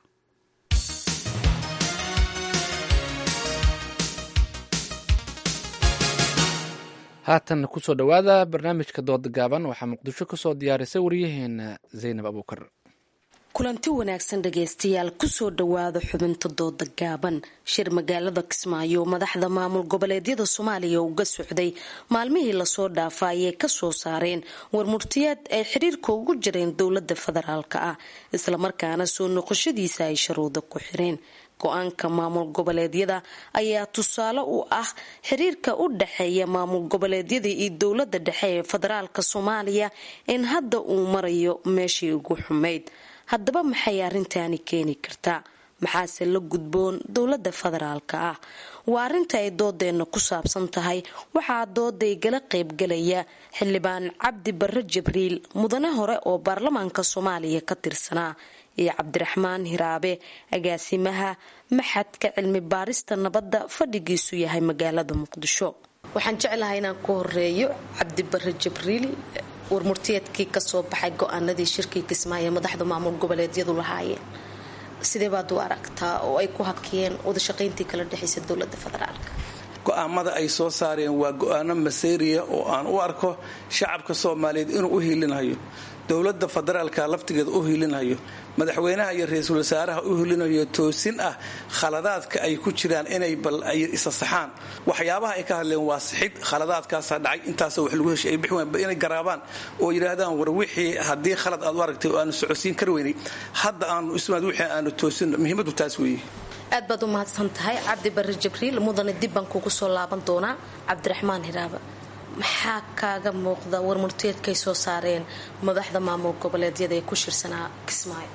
haatan kusoo dhowaada barnaamijka dooda gaaban waxaa muqdisho kasoo diyaarisay waryaheena zaynab abuukar kulanti wanaagsan dhagaystayaal kusoo dhowaada xubinta dooda gaaban shir magaalada kismaayo madaxda maamul goboleedyada soomaaliya uga socday maalmihii lasoo dhaafa ayay kasoo saareen warmurtiyeed ay xiriirka ugu jireen dowlada federaalk ah islamarkaana soo noqoshadiisa ay sharuuda ku xireen go-aanka maamul goboleedyada ayaa tusaale u ah xiriirka u dhexeeya maamul goboleedyada iyo dowlada dhexe ee federaalka soomaaliya in hadda uu marayo meeshii ugu xumayd haddaba maxay arrintaani keeni kartaa maxaase la gudboon dowlada federaalka ah waa arrinta ay doodeena ku saabsan tahay waxaa dooday gala qaybgalaya xildhibaan cabdi barre jibriil mudane hore oo baarlamaanka soomaaliya ka tirsanaa iyo cabdiraxmaan hiraabe agaasimaha maxadka cilmi baarista nabadda fadhigiisu yahay magaalada muqdisho waxaan jeclahay inaan ku horeeyo cabdi barre jibriil warmurtiyeedkii kasoo baxay go-aanadii shirkii kismaayo madaxda maamul goboleedyadu lahaayeen sidee baad u aragtaa oo ay ku hakiyeen wadashaqayntii kala dhexaysa dowlada federaalk go-aamada ay soo saareen waa go-aano maseeriya oo aan u arko shacabka soomaaliyeed inuu u hiilinhayo dowlada federaalka laftigeeda u hiilinhayo madaxweynaha iyo ra-iisul wasaaraha u hiilinayo toosin ah khaladaadka ay ku jiraan inay bal ay isa saxaan waxyaabaha ay ka hadleen waa sixid khaladaadkaasaa dhacay intaasoo wax lagu heshay ay bixi wayan inay garaabaan oo yidhaahdaan war wixii haddii khalad aad u aragtay oo aanu socodsiin kar weynay hadda aanu ismaad wixii aanu toosin muhiimadu taas weeye aad baad u mahadsan tahay cabdi barre jibriil mudane dib baan kugu soo laaban doonaa cabdiraxmaan hiraaba maxaa kaaga muuqda warmurteedkay soo saareen madaxda maamul goboleedyada ee ku shirsanaa kismaayo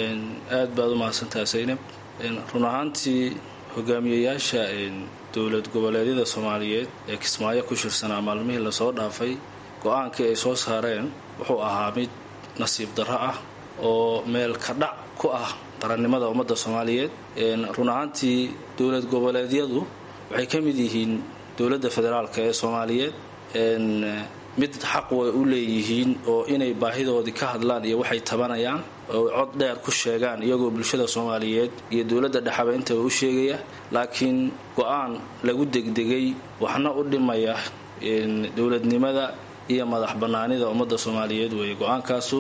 aad baad u mahadsantahay saynab run ahaantii hogaamiyayaasha dowlad goboleedyada soomaaliyeed ee kismaayo ku shirsanaa maalmihii lasoo dhaafay go-aankii ay soo saareen wuxuu ahaa mid nasiib darro ah oo meel ka dhac ku ah qarannimada ummadda soomaaliyeed run ahaantii dowlad goboleedyadu waxay ka mid yihiin dowladda federaalk ee soomaaliyeed mid xaq way u leeyihiin oo inay baahidoodii ka hadlaan iyo waxay tabanayaan oo cod dheer ku sheegaan iyagoo bulshada soomaaliyeed iyo dowladda dhexaba intaba u sheegaya laakiin go-aan lagu degdegay waxna u dhimaya dowladnimada iyo madax bannaanida ummadda soomaaliyeed weeye go-aankaasu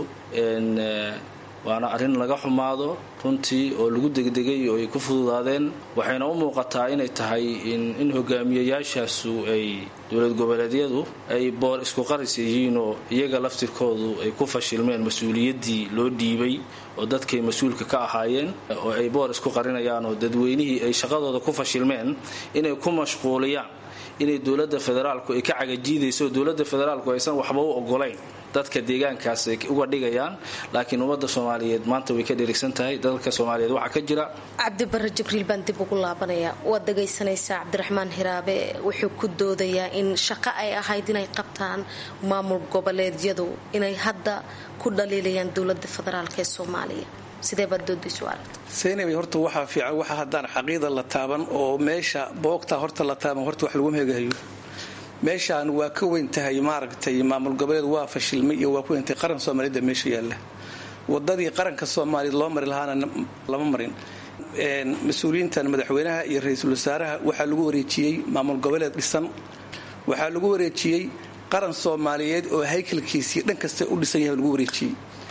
waana arrin laga xumaado runtii oo lagu degdegay oo ay ku fududaadeen waxayna u muuqataa inay tahay in hogaamiyayaashaasu ay dowlad goboleedyadu ay boor isku qaris yihiin oo iyaga laftirkoodu ay ku fashilmeen mas-uuliyaddii loo dhiibay oo dadkay mas-uulka ka ahaayeen oo ay boor isku qarinayaan oo dadweynihii ay shaqadooda ku fashilmeen inay ku mashquuliyaan inay dowladda federaalku ay ka cagajiidayso dowladda federaalku aysan waxba u ogolayn dadka deegaankaas ay uga dhigayaan laakiin ummadda soomaaliyeed maanta way ka dheregsan tahay dalka soomaaliyeed waxaa ka jira cabdibare jibriil baan dib ugu laabanaya waad dhagaysanaysaa cabdiraxmaan hiraabe wuxuu ku doodayaa in shaqo ay ahayd inay qabtaan maamul goboleedyadu inay hadda ku dhaliilayaan dowlada federaalk ee soomaaliya sidee baad doodaysu aragta saynabay horta waxaa fiican waxa haddaan xaqiida la taaban oo meesha boogtaa horta la taaban horta wax lagu meegahayo meeshaan waa ka weyn tahay maaragtay maamul goboleed waa fashilmay iyo waa ku weyntahay qaran soomaaliyada meesha yaalla wadadii qaranka soomaaliyeed loo mari lahaana lama marin mas-uuliyiintan madaxweynaha iyo ra-iisul wasaaraha waxaa lagu wareejiyey maamul goboleed dhisan waxaa lagu wareejiyey qaran soomaaliyeed oo haykalkiisii dhan kasta u dhisan yahay lagu wareejiyey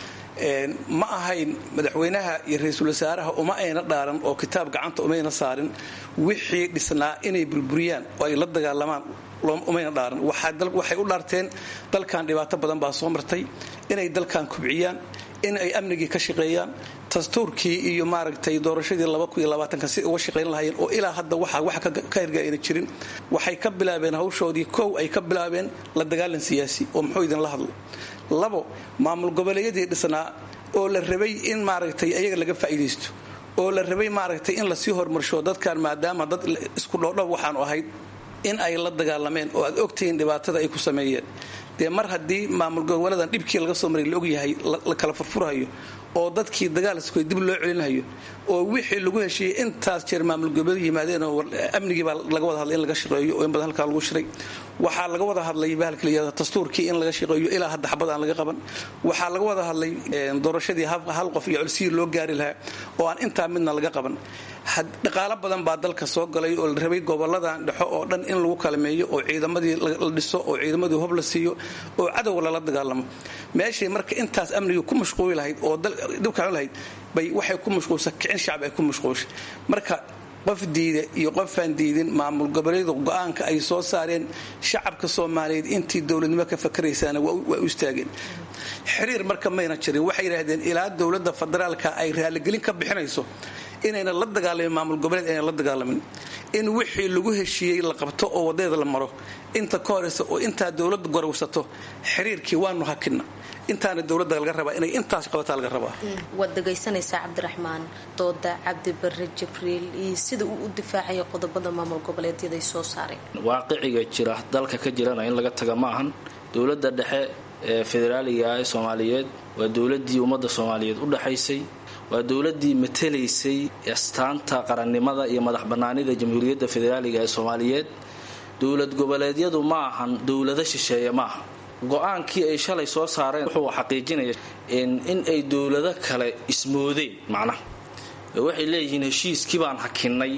ma ahayn madaxweynaha iyo ra-iisul wasaaraha uma ayna dhaaran oo kitaab gacanta umayna saarin wixii dhisnaa inay burburiyaan oo ay la dagaalamaan umayna dhaaran waxay u dhaarteen dalkan dhibaato badan baa soo martay inay dalkan kubciyaan in ay amnigii ka shaqeeyaan dastuurkii iyo maaragtay doorashadii si uga shaqayn lahaayeen oo ilaa hadda wax ka hirga ayna jirin waxay ka bilaabeen hawshoodii kow ay ka bilaabeen la dagaalan siyaasi oo muxuu idinla hadlo labo maamul goboleedyadii dhisnaa oo la rabay in maaragtay ayaga laga faa'iidaysto oo la rabay maaragtay in lasii horumarsho dadkan maadaama dad isku dhoodhow waxaanu ahayd in ay la dagaalameen oo aad ogtihiin dhibaatada ay ku sameeyeen dee mar haddii maamul goboleedan dhibkii laga soo maray la ogyahay la kala furfurhayo oo dadkii dagaalskoy dib loo celinhayo oo wixii lagu heshiiyey intaas jeer maamul goboleed yimaadeen oo amnigii baa laga wada hadlay in laga shaqeeyo oo in badan halkaa lagu shiray waxaa laga wada hadlay bahalka layihahdo dastuurkii in laga shaqeeyo ilaa hadda xabad aan laga qaban waxaa laga wada hadlay doorashadii hal qof iyo colsihii loo gaari lahaa oo aan intaa midna laga qaban dhaqaalo badan baa dalka soo galay oo la rabay goboladan dhexo oo dhan in lagu kalameeyo oo ciidamadii la dhiso oo ciidamadii hob la siiyo oo cadow lala dagaalamo meeshay marka intaas amnigii ku mashquuli lahayd oo dhibkaan lahayd bay waxay ku mashquulsa kicin shacab ay ku mashquulshay marka qof diida iyo qofaan diidin maamul goboleedu go-aanka ay soo saareen shacabka soomaaliyeed intii dowladnimo ka fakaraysaana waa u istaageen xiriir marka mayna jirin waxay yidhaahdeen ilaa dowladda federaalka ay raaligelin ka bixinayso inayna la dagaalamin maamul goboleed ayna la dagaalamin in wixii lagu heshiiyey la qabto oo wadeeda la maro inta ka horeysa oo intaa dowladda gorowsato xiriirkii waanu hakina intaana dowladda laga rabaa inay intaas qabataa laga rabaa waad dhagaysanaysaa cabdiraxmaan dooda cabdibare jibriil iyo sida uu u difaacayo qodobada maamul goboleedyada ay soo saareen waaqiciga jira dalka ka jirana in laga taga ma ahan dowladda dhexe ee federaaliga ee soomaaliyeed waa dowladii ummadda soomaaliyeed u dhaxaysay waa dowladii matalaysay astaanta qarannimada iyo madax bannaanida jamhuuriyadda federaaliga ee soomaaliyeed dowlad goboleedyadu ma ahan dowlado shisheeye ma aha go-aankii ay shalay soo saareen wuxuu xaqiijinaya in ay dowlado kale ismoodeen macnaha waxay leeyihiin heshiiskii baan hakinay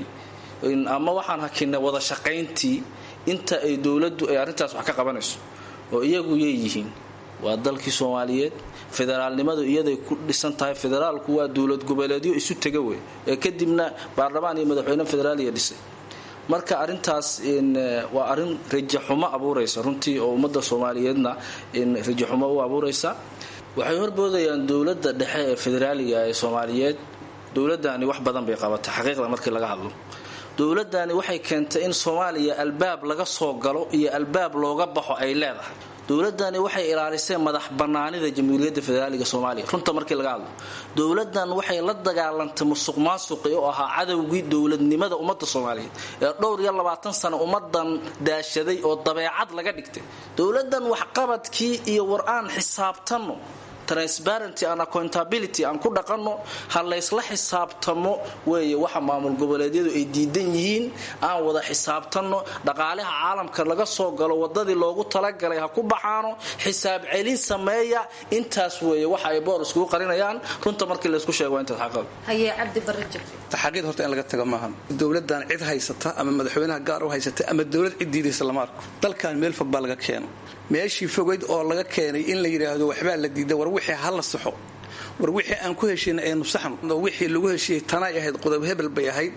ama waxaan hakinay wada shaqayntii inta ay dowladdu ay arrintaas wax ka qabanayso oo iyagu yeeyihiin waa dalkii soomaaliyeed federaalnimadu iyaday ku dhisan tahay federaalku waa dowlad goboleedyo isu tega wey ee kadibna baarlamaan iyo madaxweyne federaaliya dhisay marka arintaas waa arin rajaxumo abuuraysa runtii oo ummadda soomaaliyeedna rajaxumo u abuuraysa waxay horboodayaan dowladda dhexe ee federaaliga ee soomaaliyeed dowladani wax badan bay qabatay xaqiiqda markii laga hadlo dowladani waxay keentay in soomaaliya albaab laga soo galo iyo albaab looga baxo ay leedahay dowladani waxay ilaalisay madax banaanida jamhuuriyadda federaaliga soomaaliya runta markii laga hadlo dowladan waxay la dagaalantay musuq maasuqi oo ahaa cadowgii dowladnimada ummadda soomaaliyeed ee dhowr iyo labaatan sano ummadan daashaday oo dabeecad laga dhigtay dowladan waxqabadkii iyo war-aan xisaabtanno transparenty and accountability aan ku dhaqanno ha laysla xisaabtamo weeye waxa maamul goboleedyadu ay diidan yihiin aan wada xisaabtanno dhaqaalaha caalamka laga soo galo wadadii loogu talagalay ha ku baxaano xisaab celin sameeya intaas weeye waxa ay boor iskugu qarinayaan runta markii laysku sheego waa intaas xaqab haye cabdi barajab taxaqiid horta in laga tago maahan dowladan cid haysata ama madaxweynaha gaar u haysata ama dowlad cid diidaysa lama arko dalkan meel fog baa laga keeno meeshii fogayd oo laga keenay in la yidhaahdo waxbaa la diida war wixii ha la saxo war wixii aan ku heshiina aynu saxno wixii lagu heshiiyey tanay ahayd qodob hebel bay ahayd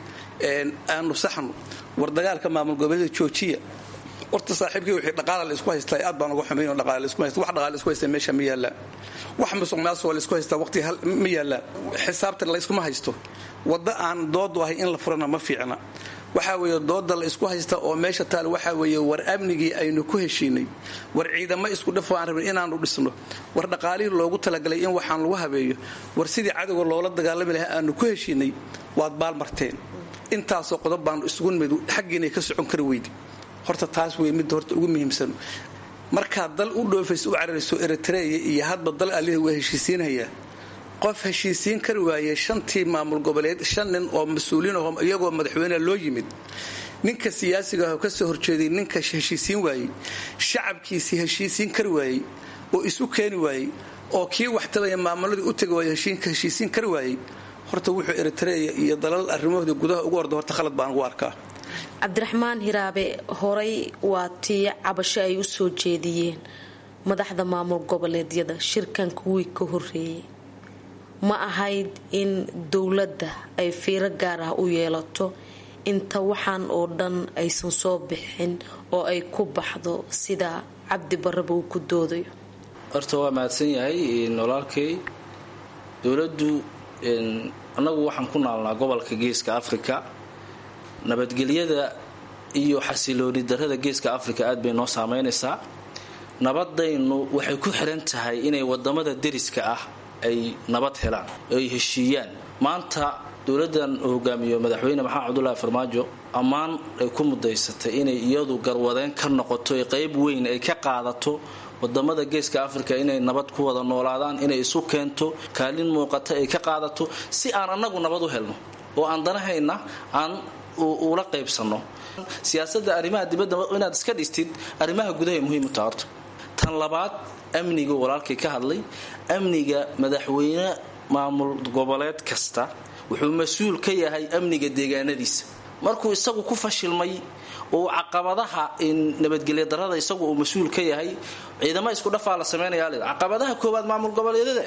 aanu saxno war dagaalka maamul goboleeda joojiya horta saaxiibkii wixii dhaqaala la isku haystaa aad baan uga xumayn oo dhaqaala la isku haysta wax dhaqaala la isku haysta meesha ma yaallaan wax musuq maasuqa la isku haystaa waqti hal ma yaallaan xisaabtan la iskuma haysto wadda aan doodu ahay in la furana ma fiicna waxaa weeye dooda la isku haysta oo meesha taal waxaa weeye war amnigii aynu ku heshiinay war ciidamo isku dhafo aan rabin inaanu dhisno war dhaqaalihii loogu talagalay in waxaan lagu habeeyo war sidii cadowga loola dagaalami lahaa aanu ku heshiinay waad baalmarteen intaasoo qodob baanu isugu nimid xaggiinay ka socon kari weydi horta taas wey midda horta ugu muhiimsan markaad dal u dhoofayso u cararayso eritreya iyo hadba dal alihi waa heshiisiinhayaa qof heshiisiin kari waayey shantii maamul goboleed shan nin oo mas-uuliin aho iyagoo madaxweyneha loo yimid ninka siyaasiga ah oo kasoo horjeeday ninka heshiisiin waayey shacabkiisii heshiisiin kari waayey oo isu keeni waayey oo kii waxtabaya maamuladii u tegi waayey heshiisiin kari waayey horta wuxuu eritreya iyo dalal arrimahoodii gudaha ugu orda horta khalad baan ugu arkaa cabdiraxmaan hiraabe horay waa tii cabasho ay u soo jeediyeen madaxda maamul goboleedyada shirkan kuwii ka horeeyay ma ahayd in dowladda ay fiiro gaar ah u yeelato inta waxaan oo dhan aysan soo bixin oo ay ku baxdo sida cabdi baraba uu ku doodayo horta waa mahadsan yahay walaalkay dowladdu annagu waxaan ku naalnaa gobolka geeska africa nabadgelyada iyo xasilooni darada geeska africa aad bay noo saameynaysaa nabadaynu waxay ku xiran tahay inay wadamada deriska ah ay nabad helaan ay heshiiyaan maanta dowladan uu hogaamiyo madaxweyne maxamed cabdulaahi farmaajo ammaan ay ku mudaysatay inay iyadu garwadeen ka noqoto qayb weyn ay ka qaadato wadamada geeska africa inay nabad ku wada noolaadaan inay isu keento kaalin muuqata ay ka qaadato si aan annagu nabad u helno oo aan danahayna aan ula qaybsano siyaasada arrimaha dibadda inaad iska dhistid arrimaha gudaha muhiim u taha horta tan labaad amniga walaalkay ka hadlay amniga madaxweyne maamul goboleed kasta wuxuu mas-uul ka yahay amniga deegaanadiisa markuu isagu ku fashilmay oo caqabadaha nabadgelya darada isagu uu mas-uul ka yahay ciidamo isku dhafaa la sameynaya caqabadaha koowaad maamul goboleedyada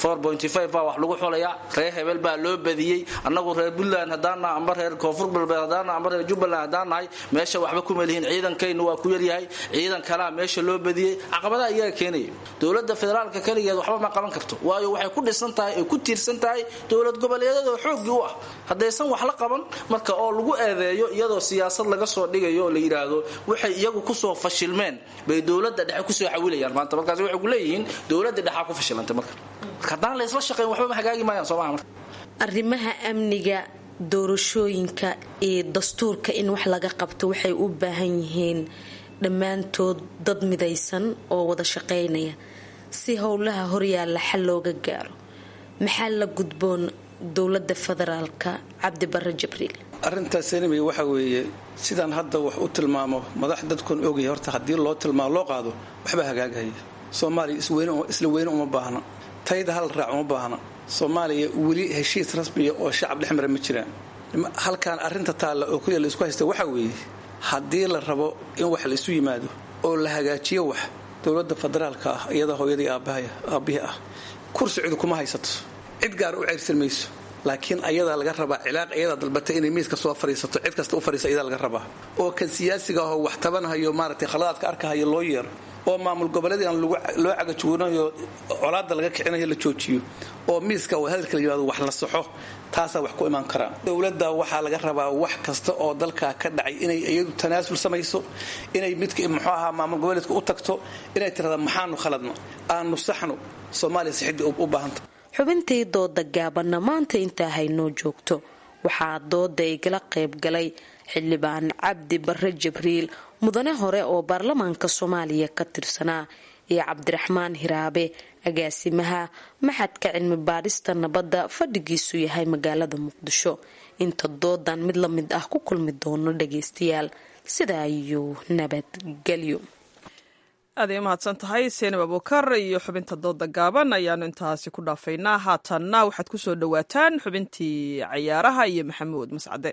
baa wax lagu xulayaa reer hebel baa loo badiyey annagu reer puntland haddaannaha amba reer koonfur galbeed haddaannaha amba reer jubbaland haddaan nahay meesha waxba kuma lihiin ciidankaynu waa ku yaryahay ciidan kalaa meesha loo badiyey caqabadaha iyaga keenaya dowladda federaalka kaligeed waxba ma qaban karto waayo waxay ku dhisan tahay ay ku tiirsan tahay dowlad goboleedyada oo xooggii u ah haddaysan wax la qaban marka oo lagu eedeeyo iyadoo siyaasad laga soo dhigayo oo la yidhaahdo waxay iyagu kusoo fashilmeen bay dowladda dhexe kusoo xawilayaan maanta markaas waxay ku leeyihiin dowladda dhexaa ku fashilantay marka haddaan la isla shaqayn waxba ma hagaagi maayaan soomaha marka arrimaha amniga doorashooyinka iyo dastuurka in wax laga qabto waxay u baahan yihiin dhammaantood dad midaysan oo wada shaqaynaya si howlaha horyaalla xal looga gaaro maxaa la gudboon dowlada federaalka cabdibare jibriil arrintaas enimay waxa weeye sidaan hadda wax u tilmaamo madax dadkun ogaya horta haddii loo tilmaamo loo qaado waxbaa hagaagahaya soomaaliya isla weyne uma baahna tayda hal raac uma baahna soomaaliya weli heshiis rasmiya oo shacab dhex mara ma jiraan halkaan arrinta taalla oo keliya laisku haysta waxa weeye haddii la rabo in wax la isu yimaado oo la hagaajiyo wax dowladda federaalka ah iyada hooyadii aabbihii ah kursi cid kuma haysato cid gaar u ceyrsan mayso laakiin ayadaa laga rabaa cilaaq ayadaa dalbatay inay miiska soo fariisato cid kasta u fariisa ayadaa laga rabaa oo kan siyaasiga ahoo wax tabanahayo maaragtay khaladaadka arkahayo loo yeero oo maamul goboleedii aan loo cagajuunayo colaada laga kicinayo la joojiyo oo miiska hadalka la yimaado wax la saxo taasaa wax ku imaan karaa dowladda waxaa laga rabaa wax kasta oo dalkaa ka dhacay inay iyadu tanaasul samayso inay midka muxuu ahaa maamul goboleedka u tagto inay tirahda maxaanu khaladno aanu saxno soomaaliya sixidii u baahanta xubintii dooda gaabanna maanta intaa haynoo joogto waxaa dooda igala qayb galay xildhibaan cabdi bare jibriil mudane hore oo baarlamaanka soomaaliya ka tirsanaa iyo cabdiraxmaan hiraabe agaasimaha maxadka cilmi baadhista nabadda fadhigiisu yahay magaalada muqdisho inta doodan mid la mid ah ku kulmi doono dhageystayaal sidaa ayuu nabadgelyo aad ay umahadsan tahay seenab abukar iyo xubinta dooda gaaban ayaanu intaasi ku dhaafaynaa haatanna waxaad ku soo dhowaataan xubintii cayaaraha iyo maxamuud mascade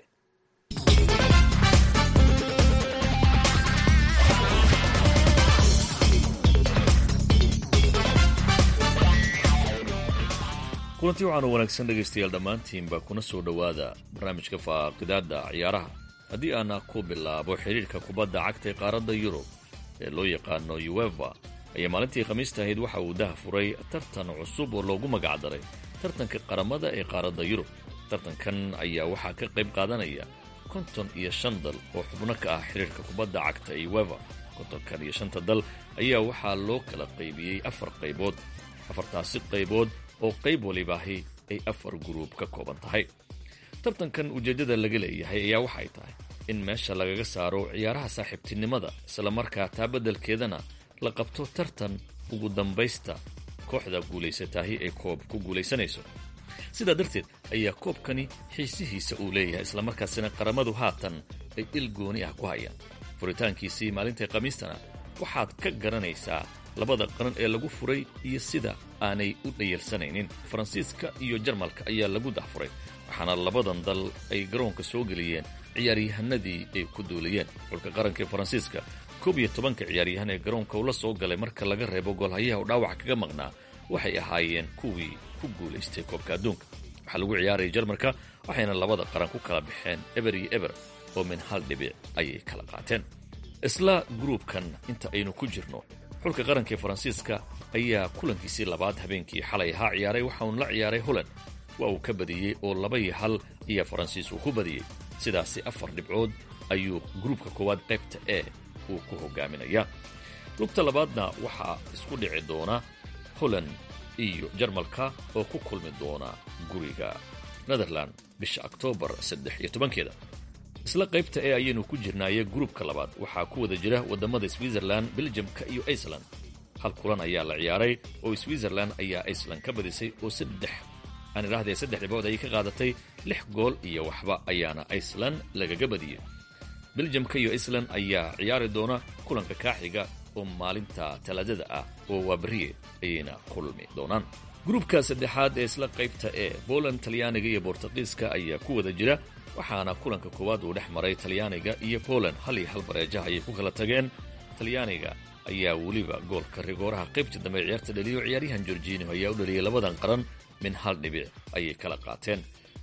kulantii waxaanu wanaagsan dhegaystayaal dhammaantiinba kuna soo dhowaada barnaamijka faaqidaada ciyaaraha haddii aana ku bilaabo xidhiirka kubadda cagta ee qaaradda yurub ee loo yaqaano uefa ayaa maalintii khamiista ahayd waxa uu daha furay tartan cusub oo loogu magacdaray tartanka qaramada ee qaaradda yurub tartankan ayaa waxaa ka qayb qaadanaya konton iyo shan dal oo xubno ka ah xidhiirka kubadda cagta ee uefa kontonkan iyo shanta dal ayaa waxaa loo kala qaybiyey afar qaybood afartaasi qaybood oo qayb walibaahi ay afar guruub ka kooban tahay tartankan ujeeddada laga leeyahay ayaa waxay tahay in meesha lagaga saaro ciyaaraha saaxiibtinimada islamarkaa taa beddelkeedana la qabto tartan ugu dambaysta kooxda guulaysataahi ay koob ku guulaysanayso sidaa darteed ayaa koobkani xiisihiisa uu leeyahay islamarkaasina qaramadu haatan ay il gooni ah ku hayaan furitaankiisii maalintai khamiistana waxaad ka garanaysaa labada qaran ee lagu furay iyo sida aanay u dhayalsanaynin faransiiska iyo jarmalka ayaa lagu dahfuray waxaana labadan dal ay garoonka soo geliyeen ciyaaryahanadii ay ku duulayeen xulka qaranka ee faransiiska koob iyo tobanka ciyaaryahan ee garoonka ula soo galay marka laga reebo goolhayaha u dhaawac kaga maqnaa waxay ahaayeen kuwii ku guulaystay koobka adduunka waxaa lagu ciyaarayay jarmalka waxayna labada qaran ku kala baxeen eber iyo eber oo min hal dhibic ayay kala qaateen isla gruubkan inta aynu ku jirno xulka qaranka ee faransiiska ayaa kulankiisii labaad habeenkii xalay ahaa ciyaaray waxa uun la ciyaaray holand waa uu ka badiyey oo laba iyo hal iyo faransiis uu ku badiyey sidaasi afar dhibcood ayuu gruubka koowaad qaybta e uu ku hogaaminayaa lugta labaadna waxaa isku dhici doona holand iyo jarmalka oo ku kulmi doona guriga netherland bisha oktoobar saddex iyo tobankeeda isla qaybta e ayaynu ku jirnaaye gruubka labaad waxaa ku wada jira waddamada switzerland beljamka iyo iceland hal kulan ayaa la ciyaaray oo switzerland ayaa iceland ka badisay oo saddex aan idhaahdee saddex dhibcood ayay ka qaadatay lix gool iyo waxba ayaana iceland lagaga badiyey beljamka iyo iceland ayaa ciyaari doona kulanka kaaxiga oo maalinta talaadada ah oo waa beriye ayayna kulmi doonaan gruubka saddexaad ee isla qaybta ee boland talyaaniga iyo bortuqiiska ayaa ku wada jira waxaana kulanka koowaad uu dhex maray talyaaniga iyo poland hal iyo hal bareejaha ayay ku kala tageen talyaaniga ayaa weliba goolka rigooraha qaybtii dambe ciyaarta dhaliyo ciyaaryahan gorginio ayaa u dhaliyay labadan qaran min hal dhibic ayay kala qaateen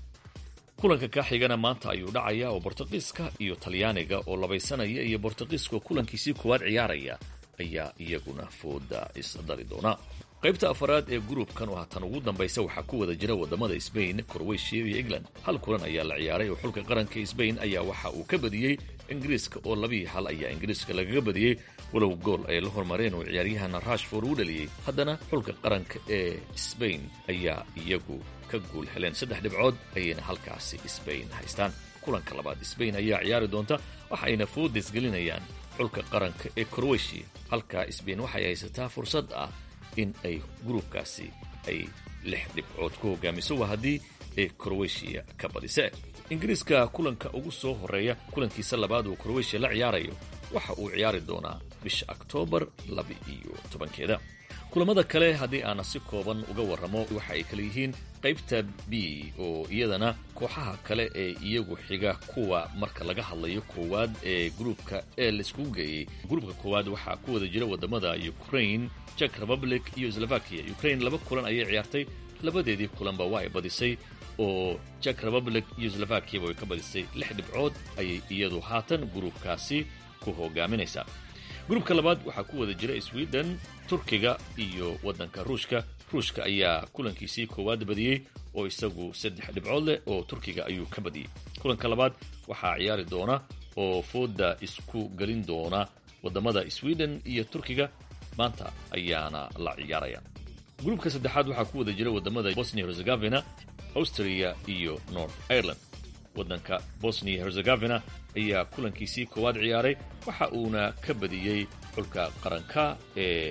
kulanka kaaxigana maanta ayuu dhacaya oo bortuqiiska iyo talyaaniga oo labaysanaya iyo bortuqiiska oo kulankiisii koowaad ciyaaraya ayaa iyaguna fooda isdali doona qaybta afaraad ee gruubkan oo haatan ugu dambaysa waxaa ku wada jira waddamada sbain korweyshiya iyo england hal kulan ayaa la ciyaaray oo xulka qaranka sbain ayaa waxa uu ka badiyey ingiriiska oo labiiyo hal ayaa ingiriiska lagaga badiyey walow gool ay la hormareen oo ciyaaryahana rashford uu dhaliyey haddana xulka qaranka ee sbain ayaa iyagu ka guul heleen saddex dhibcood ayayna halkaasi sbain haystaan kulanka labaad sbain ayaa ciyaari doonta waxayna foodis gelinayaan xulka qaranka ee korweyshiya halka sbain waxay haysataa fursad ah in ay gruubkaasi ay lix dhibcood ku hogaamiso waa haddii ay korweyshiya ka badise ingiriiska kulanka ugu soo horreeya kulankiisa labaad uu korweyshiya la ciyaarayo waxa uu ciyaari doonaa bisha oktoobar laba iyo tobankeeda kulamada kale haddii aana si kooban uga warramo waxa ay kala yihiin qaybta b oo iyadana kooxaha kale ee iyagu xiga kuwa marka laga hadlayo koowaad ee gruubka ee laiskugu geeyey gruubka koowaad waxaa ku wada jira waddamada ukraine jek republic iyo slovakia ukraine laba kulan ayay ciyaartay labadeedii kulanba waa ay badisay oo jek republic iyo slovakiaba way ka badisay lix dhibcood ayay iyadu haatan gruubkaasi ku hogaaminaysaa gruubka labaad waxaa ku wada jira sweden turkiga iyo waddanka ruushka ruushka ayaa kulankiisii koowaad badiyey oo isagu saddex dhibcood leh oo turkiga ayuu ka badiyey kulanka labaad waxaa ciyaari doona oo fooda isku gelin doona waddamada sweden iyo turkiga maanta ayaana la ciyaaraya gruubka saddexaad waxaa ku wada jira waddamada bosnia herzegovina austria iyo north ireland waddanka bosnia herzegovina ayaa kulankiisii koowaad ciyaaray waxa uuna ka badiyey xulka qaranka ee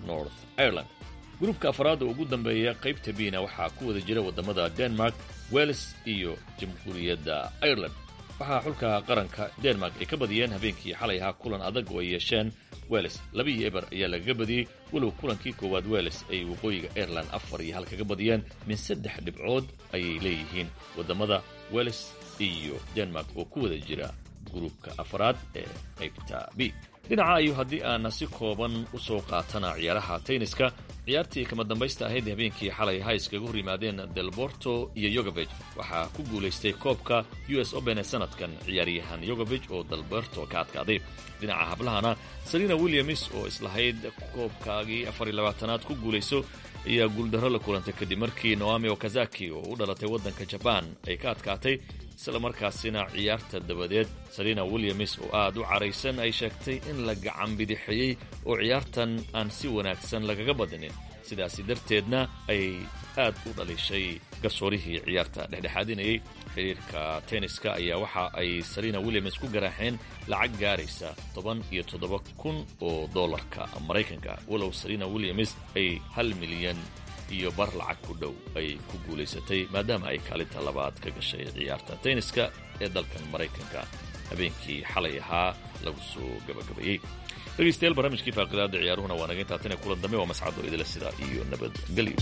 north ireland gruubka afraad oo ugu dambeeya qaybta biina waxaa ku wada jira waddamada denmark wales iyo jamhuuriyadda ireland waxaa xulka qaranka denmark ay ka badiyeen habeenkii xalay ahaa kulan adag oo ay yeesheen weles laba iyo eber ayaa lagaga badiyey walow kulankii koowaad weles ay waqooyiga aireland afar iyo hal kaga badiyeen min saddex dhibcood ayay leeyihiin waddamada weles iyo denmark oo ku wada jira gruubka afraad ee qaybta b dhinaca ayuu haddii aana si kooban u soo qaatana ciyaaraha tenniska ciyaartii kama dambaysta ahayd habeenkii xalay ha iskaga hor yimaadeen delborto iyo yogovej waxaa ku guulaystay koobka u s open ee sanadkan ciyaaryahan yogovej oo delborto ka adkaaday dhinaca hablahana selina williams oo islahayd koobkaagii afariy labaatanaad ku guulayso ayaa guuldarro la kulantay kadib markii noami okazaki oo u dhalatay waddanka jabaan ay ka adkaatay isla markaasina ciyaarta dabadeed selina williams oo aad u caraysan ay sheegtay in la gacan bidixeeyey oo ciyaartan aan si wanaagsan lagaga badinin sidaasi darteedna ay aad u dhalishay garsoorihii ciyaarta dhexdhexaadinayay xiriirka tenniska ayaa waxa ay selina williams ku garaaxeen lacag gaaraysa toban iyo toddoba kun oo dollarka maraykanka walow selina williams ay hal milyan iyo bar lacag ku dhow ay ku guulaysatay maadaama ay kaalinta labaad ka gashay ciyaarta tenniska ee dalkan maraykanka habeenkii xalay ahaa lagu soo gabagabeeyey dhegaystayaal barnaamijkii faaqidaada ciyaaruhuna waa naga intaatane kulan dambe waa mascado idila sidaa iyo nabadgelyo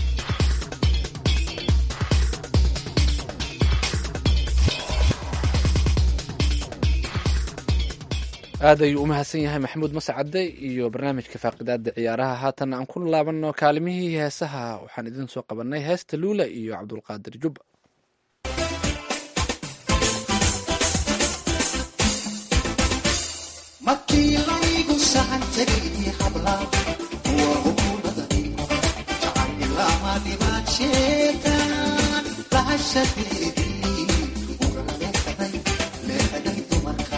aad ayuu u mahadsan yahay maxamuud mascade iyo barnaamijka faaqidaada ciyaaraha haatan aan ku laabanno kaalimihii heesaha waxaan idin soo qabanay heesta luula iyo cabdulqaadir jubba markii laygu sahan tegay habla kuwa hukuumadani jacaylama dhibaad sheegaan lahashadeedii ugala leexday leexday dumarka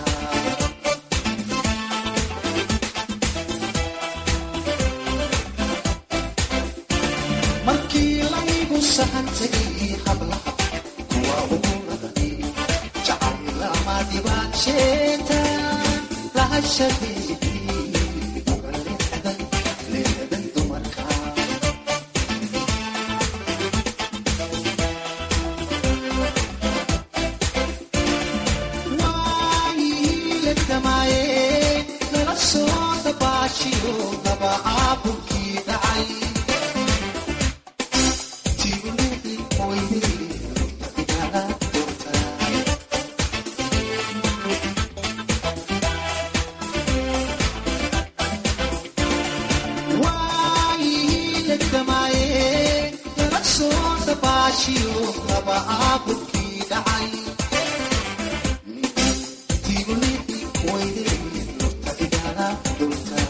markii laygu sahan tegay hablaha kuwa hukuumadani jacaylama dhibaad sheegaan lahashadeedii ugala leexday leexday dumarka waayiiladamaaye nala soo dabaashiyo daba caabulkii dhacay tiibulidii mooydii igala doortaa waayiiladamaaye nala soo dabaashiyo daba caabulkii dhacay tiibulidii mooydii igala doortaa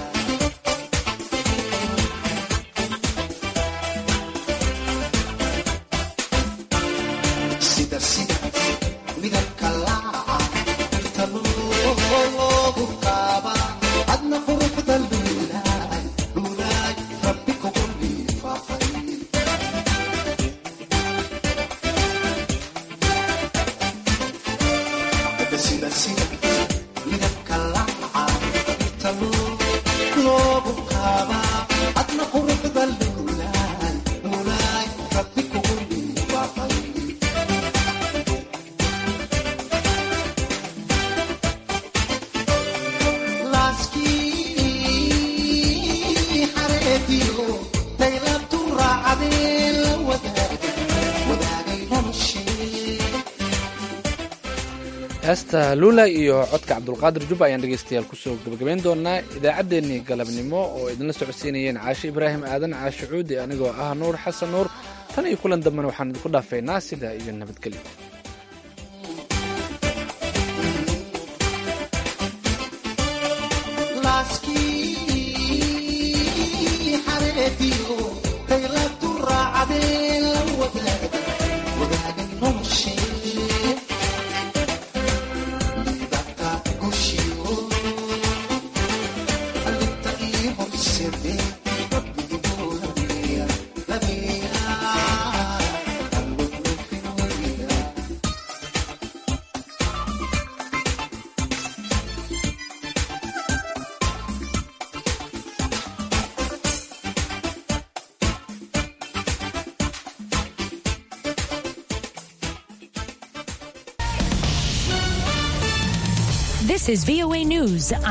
sida sida midabka laaca inta loogu qaaba adna quruxda luulaay luulaay rabbi kugu liifaaqay sida sida midabka laaca inta loogu qaaba adna quruxda luulaay luulaay rabbi kugu liifaaqay laaskii xareediyo daylabtu raacadee la wadaagay wadaagay noloshee heesta luula iyo codka cabdulqaadir jubba ayaan dhegaystayaal kusoo gabagabayn doonaa idaacaddeenii galabnimo oo idinla socodsiinayeen caashe ibraahim aadan caashe cuudi anigoo ah nuur xasan nuur tan iyo kulan dambena waxaan idinku dhaafaynaa sidaa iyo nabadgelyo laaskii xareediyo daylabtu raacadee la wadaagay wadaagay noloshee midabka gushiyo alinta ii horseede rabbigoo lameeya lameeya alwadnufin weliga This is VOA News.